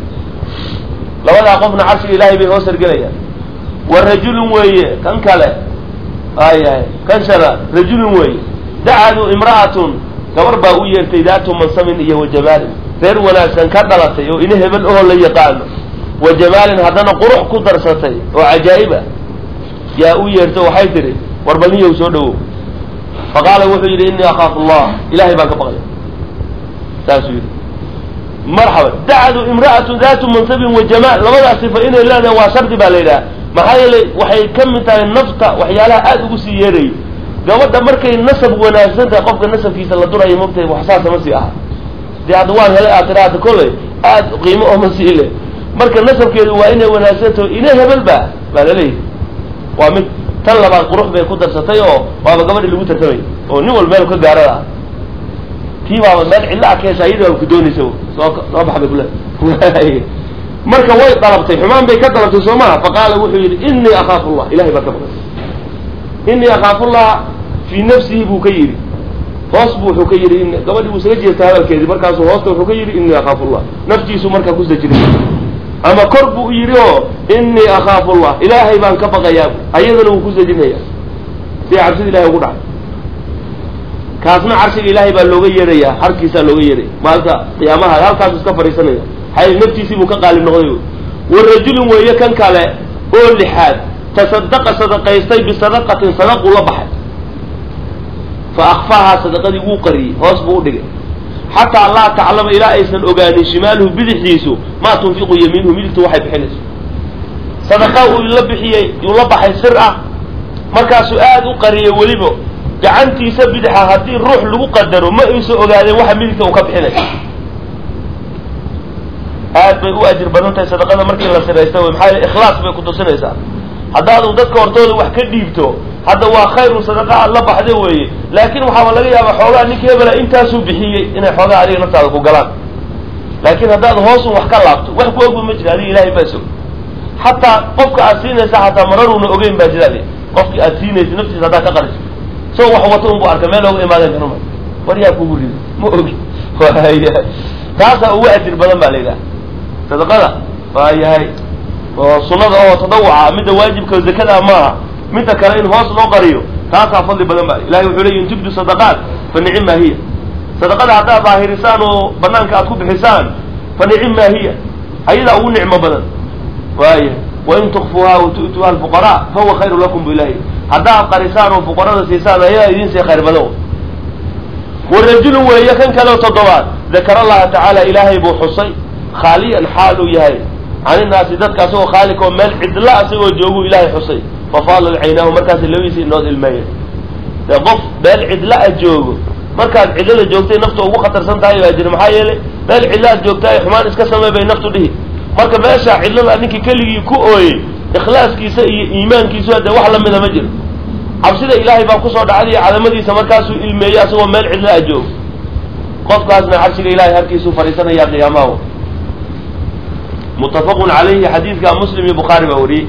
labadaa qofna carshiga ilaahay bay hoos hergelayaan wa rajulun weeye kan kale ayahay kan shana rajulun weeye dacadu imra'atun gabar baa u yeertay daatu mansabin iyo wa jamaalin reer wanaagsan ka dhalatay oo ina hebel ahoo la yaqaano wa jamaalin haddana qurux ku darsatay oo cajaa'ib ah yaa u yeerto waxay tihi war bal niyow soo dhawow fa qaala wuxuu yidhi innii akhaafu allah ilahay baan ka baqaya saasuu yidhi marxaban dacdu imra'atu daatu mansabin wa jamaal labadaas sifa inay leedahay waa shardi baa la yidhaha maxaa yeelay waxay ka mid tahay nafta waxyaalaha aada ugu sii yeerayo gabadha markay nasab wanaagsan tahay qofka nasabkiisa la durayo mogtahay wax saasa ma sii aha dee hadda waan helay aad tira hadda kolley aad qiimo oo ma sii le marka nasabkeedu waa inay wanaagsantaho ina hebel ba baa laleeyahy waa mid tan labaad qurux bay ku darsatay oo waaba gabadhi lagu tartamay oo nin wal meel ka gaarada ah tii baaba meel cidla a keesa iyada baaba ku doonaysa soo soo bax bay kule marka way dalabtay xumaan bay ka dalabtay soo maha faqaala wuxuu yidhi inii akhaafu llah ilahay baa ka baqay inii akhaafu llaha fii nafsihi buu ka yidhi hoos bu wuxuu ka yidhi in gabadhii buu isaga jeestay hadalkeedii markaasuu hoosta wuxuu ka yidhi inii akhaafu llah naftiisu markaa ku sajiray ama kor buu u yidhi oo inii akhaafu llah ilaahay baan ka baqayaa ayadana wuu ku sajinaya si cabsida ilahay ugu dhacay kaasna carshiga ilaahay baa looga yeedhayaa harkiisaa looga yeedhaya maalinta qiyaamaha halkaasu iska fadhiisanaya xay naftiisii buu ka qaalib noqday wa rajulin weeye kan kale oo lixaad tasadaqa sadaqaystay bisadaqatin sadaquu la baxay fa akfaahaa sadaqadii wuu qariyey hoos buu u dhigay xataa laa taclama ilaa aysan ogaanin shimaaluhu bidixdiisu maa tunfiqu yamiinuhu midigtu waxay bixinayso sadaqa uu la bixiyey yuu la baxay sir ah markaasuu aada u qariyay weliba gacantiisa bidixa haddii ruux lagu qadaro ma aysan ogaadeen waxa midigta uu ka bixinayo aad bay u ajir badan tahay sadaqada markii la siraysta wey maxaa yele ikhlaas bay ku tusinaysaa haddaadu dadka hortooda wax ka dhiibto hadda waa khayru sadaqa aad la baxda weeye laakin waxaaba laga yaabaa xoogaa ninka hebela intaasuu bixiyey inay xoogaa adiga naftaada ku galaan laakin haddaad hoosun wax ka laabto wax ku ogba ma jira adiga ilahay baa sog xataa qofka aad siinaysa xataa mararuuna ogeyn baa jira qofki aad siinaysa naftiisa haddaad ka qariso so wax wato unbu arka meel oga imaadeen kanuma waryaa kugu rido ma ogi taasaa ugu ajir badan baa la yidhaha sadaqada waa yahay oo sunada oo tadawuca midda waajibka zakada maaha midda kale in hoos loo qariyo taasaa fadli badan ba ilahay wuxuu leyi in tubdu sadaqaat fa nicim maa hiya sadaqada haddaad daahirisaan oo banaanka aad ku bixisaan fa nicim maa hiya ayadaa ugu nicmo badan waaya wain tukfuuha wa tu'tuuha alfuqaraa fahuwa khayru lakum bu ilahi haddaad qarisaan oo fuqarada siisaan ayadaa idin sii khayr badan warajulun weeye kan kaleo toddobaad dakara allaha tacaala ilaahay buu xusay khaaliyan xaal uu yahay can innaasi dadka asagoo khaalik oo meel cidla asagoo jooguu ilaahay xusay fafaalad caynaahu markaas labadiisa inood ilmeeyeen dee qof meel cidla a joogo markaad cidlada joogtay naftu ugu khatarsan tahay baa jira maxaa yeelay meel cidlaad joogta ay xumaan iska samey bay naftu dhihi marka meesha cidlada ninkii keligii ku ooyey ikhlaaskiisa iyo iimaankiisu dee wax lamida ma jiro cabsida ilaahay baa kusoo dhacday cadamadiisa markaasuu ilmeeyey asagoo meel cidla a joogo qofkaasna carshiga ilahay harkiisuu fadhiisanaya qiyaamaha mutafaqun calayhi xadiidka muslim iyo bukhaari baa wariyey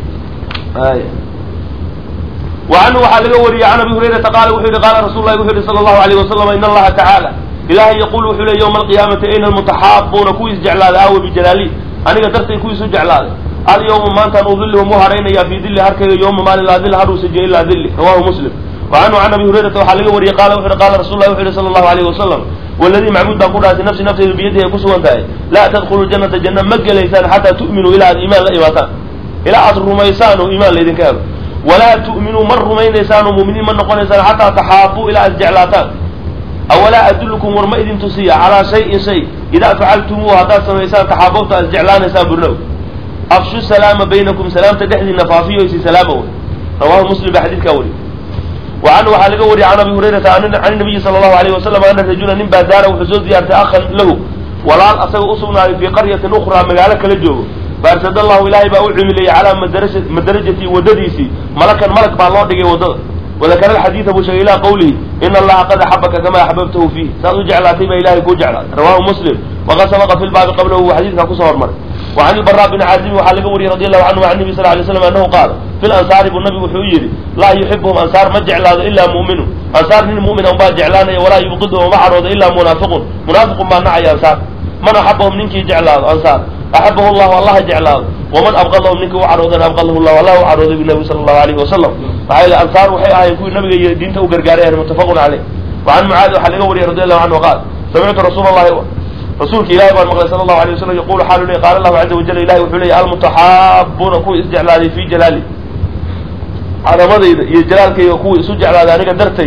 wa canhu waxaa laga wariyey can abi hurayrata qaala wuxuu yihi qaala rasul lahi wuxu yihi sala allahu alayh wasalam in allaha tacaala ilahay yaqul wuxuu ley yowma alqiyaamati ayna almutaxaabuuna kuwiis jeclaaday aawe bijalaali aniga dartay kuwiisu jeclaaday alyawma maantaan udilihum u haraynayaa fii dili harkayga yowma maalin laa dil haruusa je ilaa dili rawahu muslim wa canhu can abi hurayrata waxaa laga wariyey qaala wuxu uhi qaala rasul lahi wuxu yihi sala allahu alayh wasalam waladii macbuud baan ku dhaartay nafsi nafteydu biyadihi ay ku sugan tahay laa tadkhulu janata janna ma gelaysaan xataa tu'minuu ilaa aad iimaan la imaataan ilaa aad rumaysaan oo iimaan laydinka helo walaa tu'minuu ma rumaynaysaan oo mu'miniin ma noqonaysaan xataa taxaabuu ilaa aad jeclaataan awalaa adullukum war ma idin tusiya calaa shayin shay idaa facaltumuuhu haddaad samaysaan taxaababta aad jeclaanaysaan burnow afshu salaama baynakum salaamta dhexdiina faafiyo isi salaama wey rawahu muslim baa xadiidkaa wariy wa canhu waxaa laga wariyay can abi hurayrata can nabiyi sala allahu alayh wasalam ana rajula nin baa daara wuxuu soo diyaartay akhan lahu walaal asaga usugnaaday fii qaryatin ukhraa magaalo kala joogo faarsad allahu ilaahay baa u cimilayay calaa madaraja madarajati waddadiisii malakan malag baa loo dhigay waddada wadakara alxadiida buu sheegay ilaa qawlihi ina allaha qad axabaka kamaa axbabtahu fiih saad u jeclaatay baa ilahay kuu jeclaatay rawahu muslim waqad sabaqa fi lbaabi qablahu wa xadiidkaa kusoo hormaray wa can ilbaraa bni caazimi waxaa laga wariyey radi allahu canhu can nabi sal lay slam annahu qaala fi lansaari buu nabigu wuxuu yidhi laa yuxibuhum ansaar ma jeclaado ilaa mu'minu ansaar nin mu'min un baa jeclaanaya walaa yubqiduhum ma cadhoodo ilaa munaafiqun munaafiqun baa nacaya ansaar man axabahum ninkii jeclaado ansaar axabahu llahu allaha jeclaado waman abqadahum ninkii u cadhoodana abqadahu llahu allah u cadhooday bu nabi sala allahu alayhi wasalam maxaa yeele ansaar waxay ahayn kuwii nabiga iyo diinta u gargaarayan muttafaqun caleyh wa can mucaadi waxaa laga wariyey radi allahu canhu qaal samictu rasuula allahi rasuulka ilahi baan maqlay sala allahu alay wasalam yaqulu xaalu ley qaala allahu caza wajal ilahi wuxuu leeyay almutaxaabuuna kuwa isjeclaaday fi jalaali cadamadayda iyo jalaalkayga kuwa isu jeclaaday aniga dartay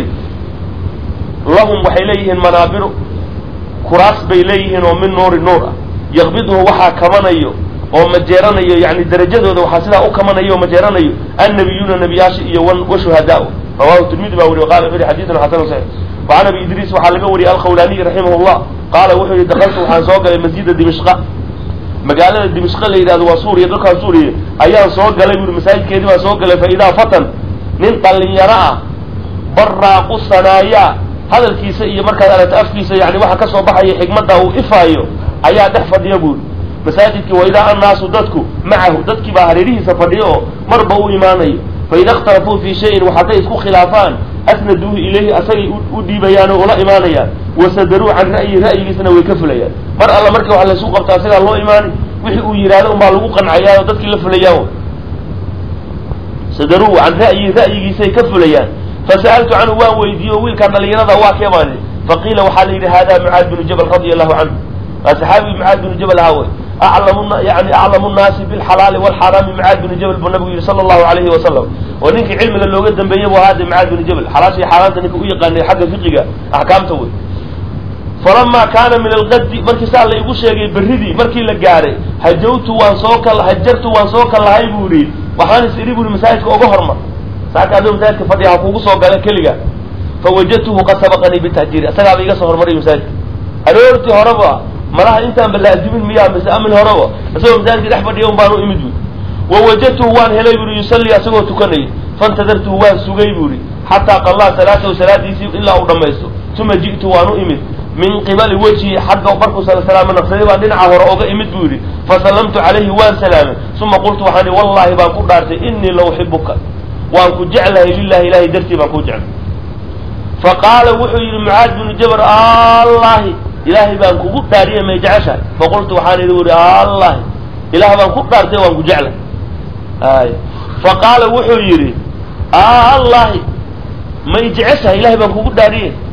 lahum waxay leeyihiin manaabiru kuraas bay leeyihiin oo min nuuri nuur ah yaqbidhu waxaa kamanayo oo majeeranayo yani darajadooda waxaa sidaa u kamanayo oo majeeranayo annabiyuuna nebiyaasha iyo wa shuhadaa rawahu tirmidi baa wariy qala wuxu yihi xadiidun xasan saxiix وعن ابي ادريس waxaa laga wariyay alkhawlaniي raximah الlah qaala wuxuu yihi dakaltu waxaan soo galay masjida dimishqa magaalada dimishqa la yidhahdo waa suuriya dalkaan suuriya ayaan soo galay buri masaajidkeedii baan soo galay fa idaa fatan nin dhalinyaro ah baraaqu sanaaya hadalkiisa iyo markaad aragto afkiisa yani waxa kasoo baxaya xikmadda uu ifaayo ayaa dhex fadhiya buuri masaajidkii waidaa annaasu dadku macahu dadkii baa hareerihiisa fadhiya oo marba u imaanayo faida اkhtalafuu fi shayin waxaday isku khilaafaan asnaduuhu ilayhi asagay u dhiibayaan oo ula imaanayaan wasadaruu can ra'yi ra'yigiisana way ka fulayaan mar alla markii waxa laysu qabta asagaa loo imaanay wixii uu yidhahdo unbaa lagu qancayaan oo dadkii la fulayaan sadaruu can ra'yi ra'yigiisay ka fulayaan fasa'altu canhu waan weydiiye o wiilkaan dhalinyarada waa kee baan idhi faqiila waxaa la yidhi hada mucaad binu jabal radia allahu canhu waa saxaabigi mucaad binu jabal ahaa wey aclamu yani aclamu nnaasi bilxalaali walxaaraami mucaad binu jabal buu nabigu yihi sala allahu alayhi wasalam oo ninkii cilmiga looga dambeeyey bu ahaade mucaad binu jabal xalaasha iyo xaaraanta ninka u yaqaanay xagga fiqiga axkaamta wey falamaa kaana min alqadi markii saa la igu sheegay berridii markii la gaaray hajawtu waan soo kal hajartu waan soo kallahay buu yihi waxaan is idhi buri masaajidka oga hormar saaka adoo masaajidka fadhiya ha kugu soo gala keliga fawajadtuhu qad sabaqanii bitahjiiri asagaaba iga soo hormaray masaajidka aroortii horeba malaha intaanba laazimin miyaa mise amin horeba isagoo masaajidka dhex fadhiya un baan u imid buui wawajadtuhu waan helay buri yusallii asagoo tukanayay faintadartuhu waan sugay buuri xataa qallaa salaatahu salaadiisii ilaa uu dhammaysto uma ji'tu waan u imid min qibali wejhi xagga markuu salaama naqsaday baan dhinaca hore oga imid buu yidhi fasallamtu calayhi waan salaamay uma qultu waxaan ihi wallahi baan ku dhaartay inii la uxibuka waan ku jeclahay lilahi ilahay dartii baan ku jeclay faqaala wuxuu yidhi mucaad binu jabar allahi ilaahay baan kugu dhaariyay may jeceshahay faqultu waxaan idhi uri allahi ilaah baan ku dhaartay waan ku jeclay ay faqaala wuxuu yidhi allahi may jeceshahay ilahay baan kugu dhaariyay